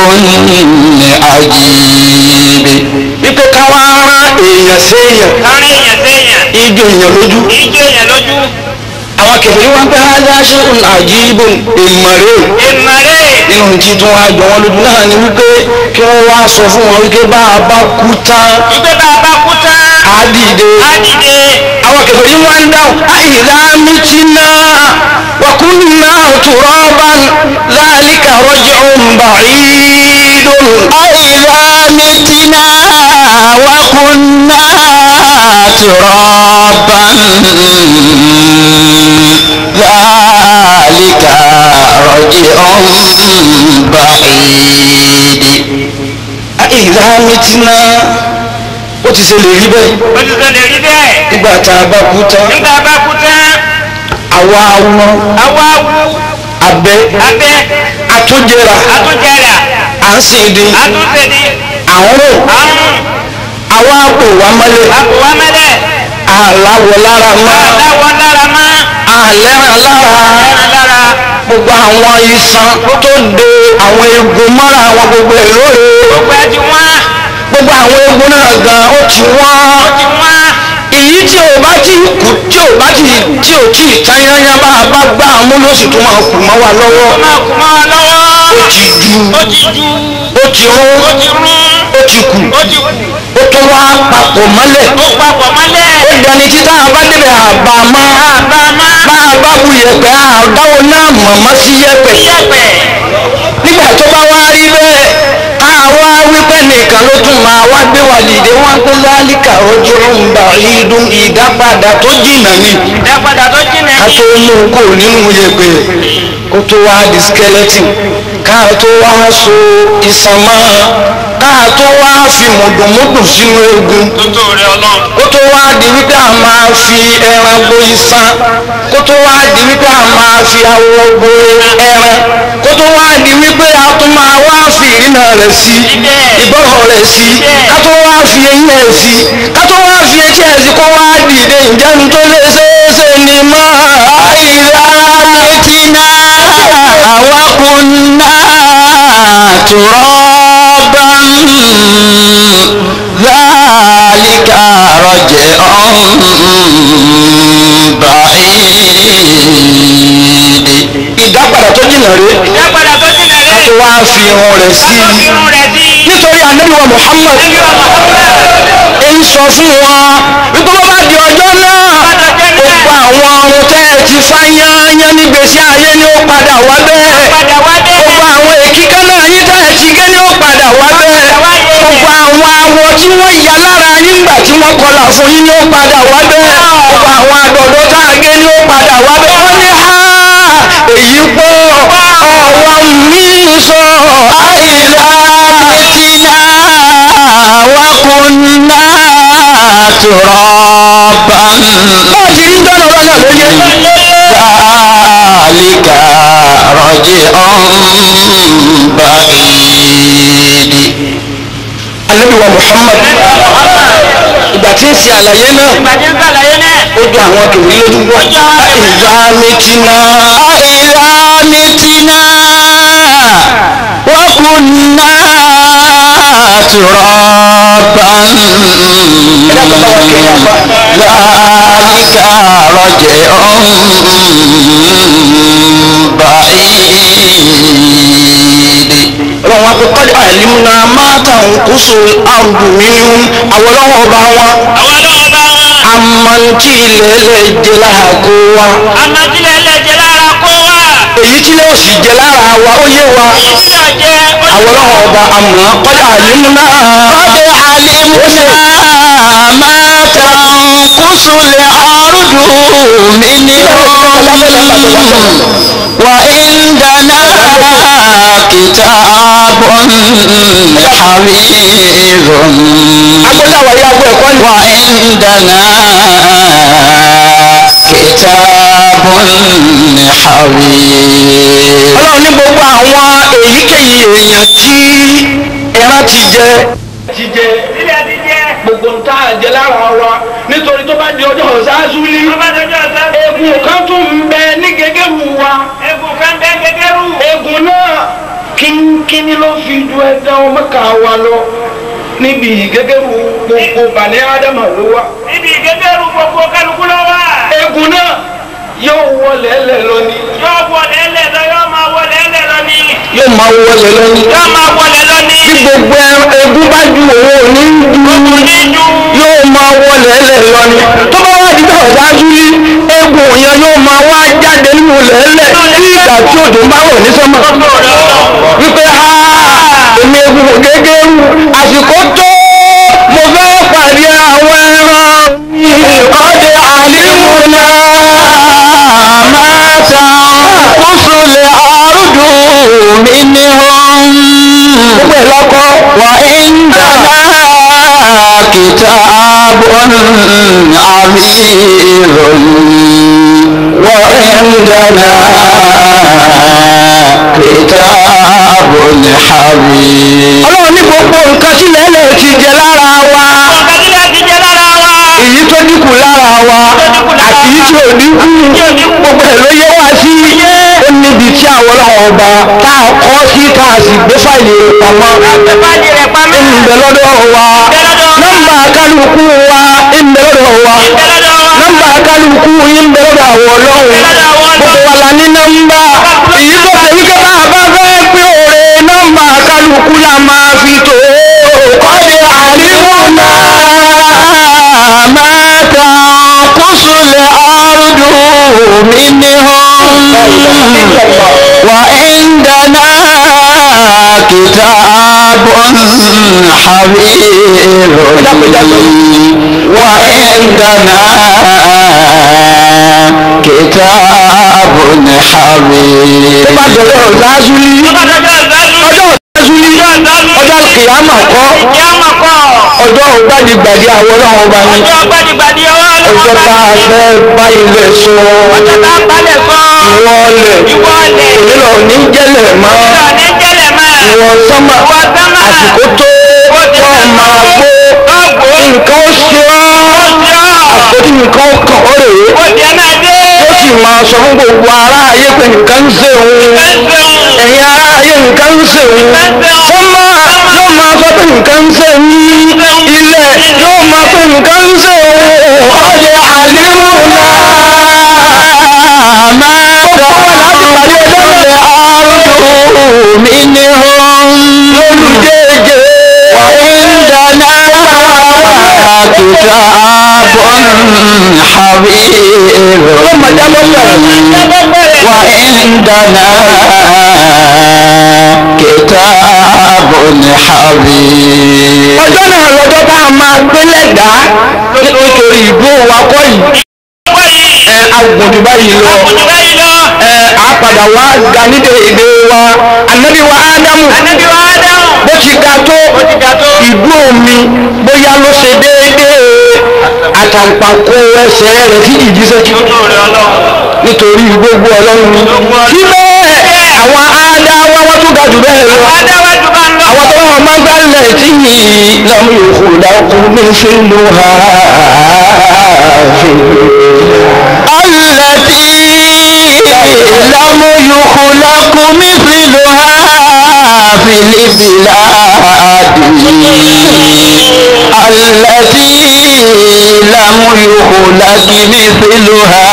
S2: عجيب wípé káwá rán èèyàn séèyàn
S3: kárí èèyàn séèyàn
S2: ijó èèyàn lójú
S3: ìjọ èèyàn lójú
S2: àwọn kẹfìrí wọn pé hádá ṣéun àjíbò ìmọ̀rẹ́
S3: ìmọ̀lẹ́
S2: nínú tí tí wọn àjọ wọn lójú náà ni wípé kí wọn wá sọ fún wọn wípé bá a bá kú tán
S3: ìgbé bá a bá kú tán
S2: á dìde
S3: á dìde.
S2: àwọn kẹfẹ́ yìí wọ́n ń dáhùn àìlá mìtínà wàkúnnà tùrọ́bà láàlíkà rọ́jò bàrídùn.
S1: أإذا متنا وكنا ترابا ذلك رجع بعيد
S2: àìlá mìtínà ó ti ṣe lè rí bẹ́ẹ̀
S3: ó ti sọ lè rí bẹ́ẹ̀.
S2: nígbà tá a bá kú tán
S3: nígbà bá kú tán
S2: àwa awo
S3: àwa wú
S2: abẹ
S3: abẹ́
S2: àtúnjẹra
S3: àtúnjẹrà
S2: à ń sìn dín
S3: àtúnṣedì
S2: àrùn
S3: àrùn
S2: àwa àpò wa mọ́lẹ̀
S3: àpò wa mẹ́lẹ̀
S2: àláwọ̀ lára mọ́
S3: àdáwọ̀ lára má
S2: àlẹ́ràn lára
S3: ẹran lára
S2: gbogbo àwọn iṣan tó de àwọn eegun mọ́ra àwọn gbogbo ẹ̀ lóore
S3: gbogbo ẹ ti wá
S2: gbogbo àwọn eegun náà gan ó ti wọ́n
S3: ti wá
S2: èyí tí ò bá ti kú tí ò bá ti tí ò tí ì tán yányá bá a bá gbá àmú ló sì tún máa kù mọ́ wa lọ́wọ́
S3: ó máa kú mọ́ wa lọ́wọ́
S2: ó ti ju
S3: ó ti ju
S2: ó ti rún
S3: ó ti rún
S2: ó ti kù
S3: ó ti kù
S2: ó tún wá papọ̀ mọ́lẹ̀
S3: ó papọ̀ mọ́lẹ̀
S2: ó dẹni títà bá débẹ̀ àbámọ́
S3: àbá má
S2: bá a bá bu yẹ̀pẹ̀ àdáwọ̀ náà mọ̀mọ́ sí yẹ̀pẹ̀
S3: yẹ̀pẹ̀
S2: nígbà tó bá wá rí bẹ́ẹ̀ àwa wípé nìkan ló tún máa wá gbé wa dìde wọn pé lálíkà ojú ń bà ìdún ìdápadà tó jìnnà ni
S3: ìdápadà tó jìnà
S2: ká
S3: ní
S2: tó mú kó nínú yẹ̀pẹ̀ kó tó wá di skeleton ká tó wá so iṣan mọ́ ká tó wá fi mùdùmùdù sínú eegun
S3: tó tó rẹ ọlọ́run
S2: kó tó wá di wípé a máa fi ẹran bo iṣan kó tó wá di wípé a máa fi awọ bo ẹran kó tó wá di wípé a tún máa wá fi ìrìnà rẹ̀ sí ìgbọ́rọ̀ rẹ̀ sí ká tó wá fi eyín ẹ̀ sí ká tó wá fi etí ẹ̀ sí kó wá dìde ìjẹun tó lè ṣeéṣe ni mọ́ àìlá
S1: متنا وكنا ترابا ذلك رجع بعيد
S2: ìdápadà tó jìnnà rèé
S3: ìdápadà tó jìnà
S2: ká
S3: rẹ
S2: tó wá fi irun rẹ̀ sí
S3: tó fi irun rẹ̀ sí
S2: nítorí ànábì wa Muhammad
S3: ẹbí wa Muhammad
S2: ń sọ fún wọn wípé wọ́n bá di ọjọ́ náà gbogbo àwọn ọrùn tẹ́ ẹ ti fá yányán nígbèsí ayé ni ó padà wá bẹ́ẹ̀
S3: padà wá dé
S2: gbogbo àwọn èkíkà náà yín tẹ́ ẹ ti gé ni ó padà wá bẹ́ẹ̀ gbogbo àwọn awọ tí wọ́n ya lára yín gbà tí wọ́n kọlà fún yín ni ó padà wá bẹ́ẹ̀ gbogbo àwọn àdọ̀dọ̀ tá a gé ni ó padà wá bẹ́ẹ̀ wọ́n ní ha èyí pọ̀ ọ̀wọ́ mi sọ àìlá
S1: متنا وكنا ترابا
S2: bọ́ọ̀ ti rí dọ́nà lọ́nà lóye.
S1: ذلك رجع بعيد
S2: anabi wa muhammad ìgbà tí ń ṣe àlàyé náà
S3: ìgbàdí ń sàlàyé náà
S2: ó dún àwọn kèwé lójú wá ìgbà méjìlá
S1: أإذا متنا وكنا ترابا ذلك رجع بعيد
S2: ọlọ́run akọ́kọ́ àìlímúná máa tàwọn kóso àrùbù mímú àwọn ọlọ́wọ́ ọba wọn
S3: àwọn ọlọ́wọ́ bá wọn
S2: amọ̀ntí ilẹ̀ ẹlẹ́ jẹ lára kó wa
S3: amájílẹ̀ ẹlẹ́jẹ̀ lára kó wà
S2: èyí tí lè sì jẹ lára wa ó yé wa
S3: èyí tí náà jẹ́ ó
S2: àwọn ọlọ́wọ́ ọba àmọ́ kọ́lá àìlímúná
S1: قد علمنا ما تنقص الأرض منهم وعندنا كتاب حفيظ
S2: agbọ́dọ̀ àwọn ìyá agbọ́ ẹ̀kọ́ ni
S1: وعندنا كتاب حفيظ
S2: ọlọ́run ní gbogbo àwọn èyíkéyìí èèyàn tí ẹran ti jẹ ti jẹ
S3: sílẹ̀ ti jẹ́
S2: gbogbo ń tá àjẹ lára wa nítorí tó bá di ọjọ́ ọ̀sáàzúlì
S3: ọba dọjọ́ ọ̀sán
S2: egun kan tún ń bẹ ní gẹ́gẹ́rù wa
S3: egun kan bẹ́ gẹ́gẹ́rù
S2: egun náà kínkínní ló fi ju ẹ̀dá ọmọ ká wa lọ níbi gẹ́gẹ́rù gbogbo bàní ádámà ló wà
S3: níbi gẹ́gẹ́rù gbogbo kálukú lọ wà
S2: egun náà yóò wọlé ẹlẹ lọ ni
S3: yóò wọlé ẹlẹ́ lọ yóò máa wọlé ẹlẹ́ lọ ní
S2: yóò máa wọlé lọ ni
S3: yóò máa wọlé lọ ní
S2: bí gbogbo egun bá ju òun ò ní ju
S3: ní ju
S2: yóò máa wọlé lẹ́lẹ̀ lọ ni tó bá wá dídá ọ̀dájú ní egbò yẹn yóò máa wá jáde nínú lẹ́lẹ̀ bí ìgbà tí òjò ń bá wọ̀ ní sọ́mọ̀ wípé ha èmi egbò gẹ́gẹ́ rú àsìkò tó mo fẹ́ pàdé àwọn ẹran ìkọ́dé àlímúná máa ta kúsùlẹ̀ àrùdù mi ní wọn. gbogbo ẹ̀ lọ́kọ́ wà ń dáná kìtàbùn àmìrò wà ń dáná kìtàbùn àmì. ọlọ́run ní gbogbo nǹkan sílẹ̀ lè ti jẹ lára wa
S3: ọ̀gá tí láti jẹ lára wa.
S2: èyí tó dínkù lára wa àti èyí tí ò dínkù gbogbo ẹ̀ ló yẹ wá sí ó níbi tí àwọn ọlọ́run ọba tá a kọ́ sí tá a sì gbé fáìlì rẹ̀ pamọ́
S3: Ìbáàdì rẹ̀ pamọ́.
S2: ìbẹ̀ lọ́dọ̀ wa nọ́mbà kálukú wa ìbẹ̀ lọ́dọ̀ wa
S3: Ìbẹ̀lọ́dọ̀ wa.
S2: nọ́mbà kálukú ìbẹ̀ lọ́dọ̀ àwọn ọlọ́run gbogbo wa la ní nọ́mbà èyí tó ṣe wípé bá a bá fẹ́ pé òre nọ́mbà kálukú la máa fi tó kọ́dé àríwúná máa ta kúsùlẹ̀ àrùdù mi ní hàn wà ìndàná kìtàbùn حبيب وعندنا كتاب حبيب ọjọ́ ìdásúlí ọjọ́ ìdásúlí ọjọ́ kìámà kọ́
S3: Ìyáàmà kọ́.
S2: ọjọ́ ògbàdìgbàdì àwọn ọlọ́run ọba ni
S3: Ọjọ́ gbàdìgbàdì ọwọ́
S2: ọjọ́ tá a fẹ́ bá ilẹ̀ sọ
S3: Ọjọ́ tá a balẹ̀ sọ.
S2: ìwọlẹ̀
S3: Ìwọlẹ̀.
S2: ònílò ní jẹ́lẹ̀ mọ́
S3: Ìjọ ní jẹ́lẹ̀ máa.
S2: ìwọ sánmà
S3: Ìwọ sánmà.
S2: àsìkò tó wọ́n máa gbó
S3: Ọgbó.
S2: nǹkan ó ṣe ọ́ àsìkò tí nǹkan ó kàn ó rèé
S3: Ó jẹ́ náà dé.
S2: ó sì máa sọ fún gbogbo ará ayé pé nǹkan ń ṣe òun ẹ̀yin ará ayé nǹkan ń ṣe òun sọ́mà yóò máa sọ pé nǹkan ń ṣe ní ilẹ̀ yóò máa pé nǹkan ń ṣe òun ọ̀dẹ̀ àlímù náà máa tọ́ láti pàdé lọ́lẹ̀ àrùn mi ní hàn lólùjẹ́jẹ́ وعندنا كتاب حبيب وعندنا كتاب حبيب ọjọ́ náà lọ́jọ́ tá a máa gbé lẹ́dàá nítorí ìbò wa kọ́ yìí ẹ agbọ̀dù báyìí lọ ẹ àpàdà wa ga nídè èdè wa ànábì wa ádámù
S3: Ànábì wa Ádámù.
S2: bó ti ga tó ìdú omi bóyá ló ṣe déédéé àtàǹpàkò ẹsẹ̀ rẹ̀ tí ìjíṣẹ́ jù nítorí gbogbo ọlọ́run ni kí bẹ́ẹ̀ àwọn ádáwá wọ́n tún ga jù bẹ́ẹ̀ lọ
S3: Adáwájú bá ń lọ.
S2: àwọn tó wọ́n máa ń gbálẹ̀ tí lọ́mú yòókù dákú ní sílùú ha التي لم يخلق مثلها في البلاد التي لم يخلق مثلها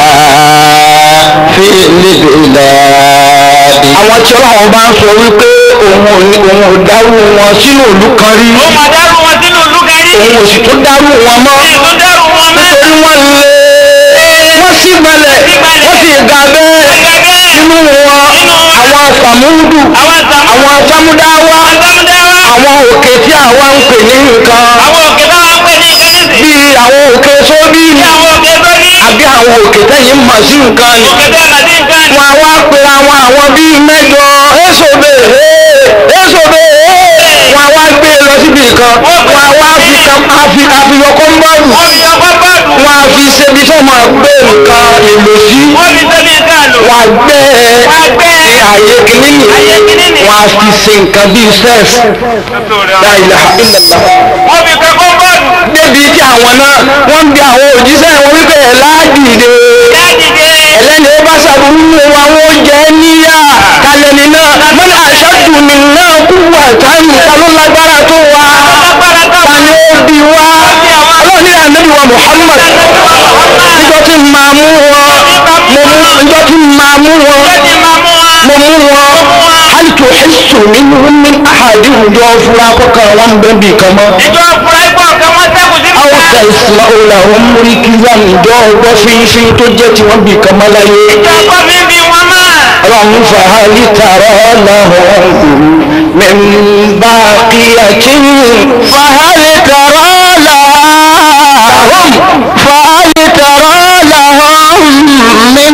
S2: في البلاد àwọn tí ọlọ́run bá ń sọ wípé òun ò ní òun ò dárú wọn sínú ìlú kan rí
S3: Ó máa dárú wọn sínú ìlú kẹrí.
S2: òun ò sì tún dárú wọn mọ́
S3: Ẹ̀ tó dárú wọn mẹ́.
S2: nítorí wọ́n lé wọ́n sì gbalẹ̀ wọ́n sì ga bẹ́ẹ̀ nínú wọn àwọn sàmúdù
S3: Àwọn sàmú.
S2: àwọn sámúdáwá
S3: Àtàmúdáwá.
S2: àwọn òkè tí àwa ń pè ní nǹkan
S3: Àwọn òkè táwọn ń pè ní kẹ́lẹ́sì.
S2: bíi àwọn òkè sóbì
S3: Bí àwọn òkè tó ní.
S2: àbí àwọn òkè tẹ́yìn mọ̀ sí nǹkan ni
S3: Òkè tó mà sí nǹkan.
S2: wọn a wá pera wọn àwọn bíi mẹ́jọ èsòbe èsòbe wọn a wá gbé e lọ síbi kan wọn a wá fi kan àfi àfihàn kọ́ńbọ́ọ̀lù
S3: Wọ́n fi ọkọ̀ bọ́ọ̀lù.
S2: wọn a fi ṣebi tó máa gbé nǹkan èlò sí
S3: Wọ́n fi sẹ́mi nǹkan lò.
S2: wọn a gbé
S3: Wọ́n á gbé
S2: ní ààyè kìíní
S3: Ààyè kìíní ni.
S2: wọn a fi ṣe nǹkan bíi sẹ́ẹ̀f la ilaha illallah
S3: Wọ́n fi kẹ́kọ̀ọ́ bọ́ọ̀lù.
S2: débi tí àwọn náà wọ́n ń bi àwọn òjíṣẹ́ wọn wípé ẹ̀ láàdìde
S3: Dájìde.
S2: ẹlẹ́ni ó bá ṣàbùrú wo àwọn oúnjẹ níyà kalẹ̀ni náà mọ́nà àṣàdù mi náà kú wà táyì ta ló lágbára tó wa
S3: Lágbára tó
S2: ta ni ó bi wá ọlọ́run ní ànábì wa Muhammad níjọ́ tí ń máa mú wọn mo mú níjọ́ tí ń máa mú wọn
S3: Ó ti máa mú wa.
S2: mo mú wọn hali tó ẹ̀sùn nínú ní àhàdì ìjọ fúra kọ́kàn wọn bẹ́ẹ̀ bì kan mọ́
S3: Ìjọ fúra ikọ̀ kan wọ́n sẹ́kù sí
S2: àwọn
S3: ìta.
S2: tasma'u lahum rikizan ìjọ ọgbọ́ fínfín tó jẹ́ tí wọ́n bì kan mọ́láyé
S3: ìjọba bíbí wọn máa.
S2: ọlọ́run fàhálì tààrọ́ lahum min baqiyatin fàhálì tààrọ́ lahum fàhálì tààrọ́ lahum min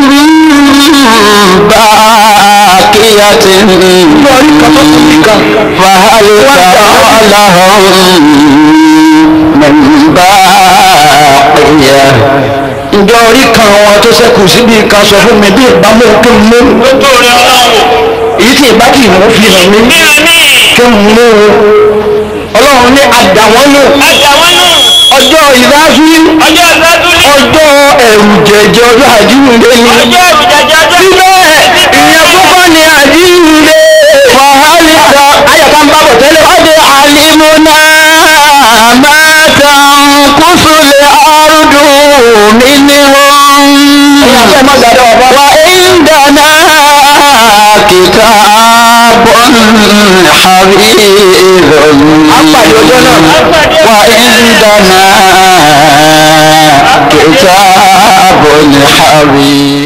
S2: baqiyatin fàhálì tààrọ́ lahum min baqiya ǹjọ́ orí kan wọn tó ṣẹ́kù síbi kan sọ fún mi bí ìbámu kí n mú
S3: lójú rẹ ọlọ́run.
S2: èyí tí ìbá kì í mú fi hàn mí
S3: bí a ní.
S2: kí n mú ọlọ́run ní àdàwọ́nù
S3: àjà wọn nù.
S2: ọjọ́ ìdájú
S3: ọjọ́ ìgbádùn ní.
S2: ọjọ́ ẹ̀rù jẹjẹ ọjọ́ àjíǹde ni
S3: ọjọ́ ìjàjà ọjọ́
S2: síbẹ̀ ìyẹn kúkọ́ ni àjíǹde fàhálìkà ayọ̀ká ń bábọ̀ tẹ́lẹ̀ ọdẹ àlìmúná mẹ́ta kúsùlẹ̀ ọ̀rùdùn mi ní wọn. wà ìdáná kìtà bọ́n àríyìn. apàdé ọjọ́ náà wà ìdáná kìtà bọ́n àríyìn.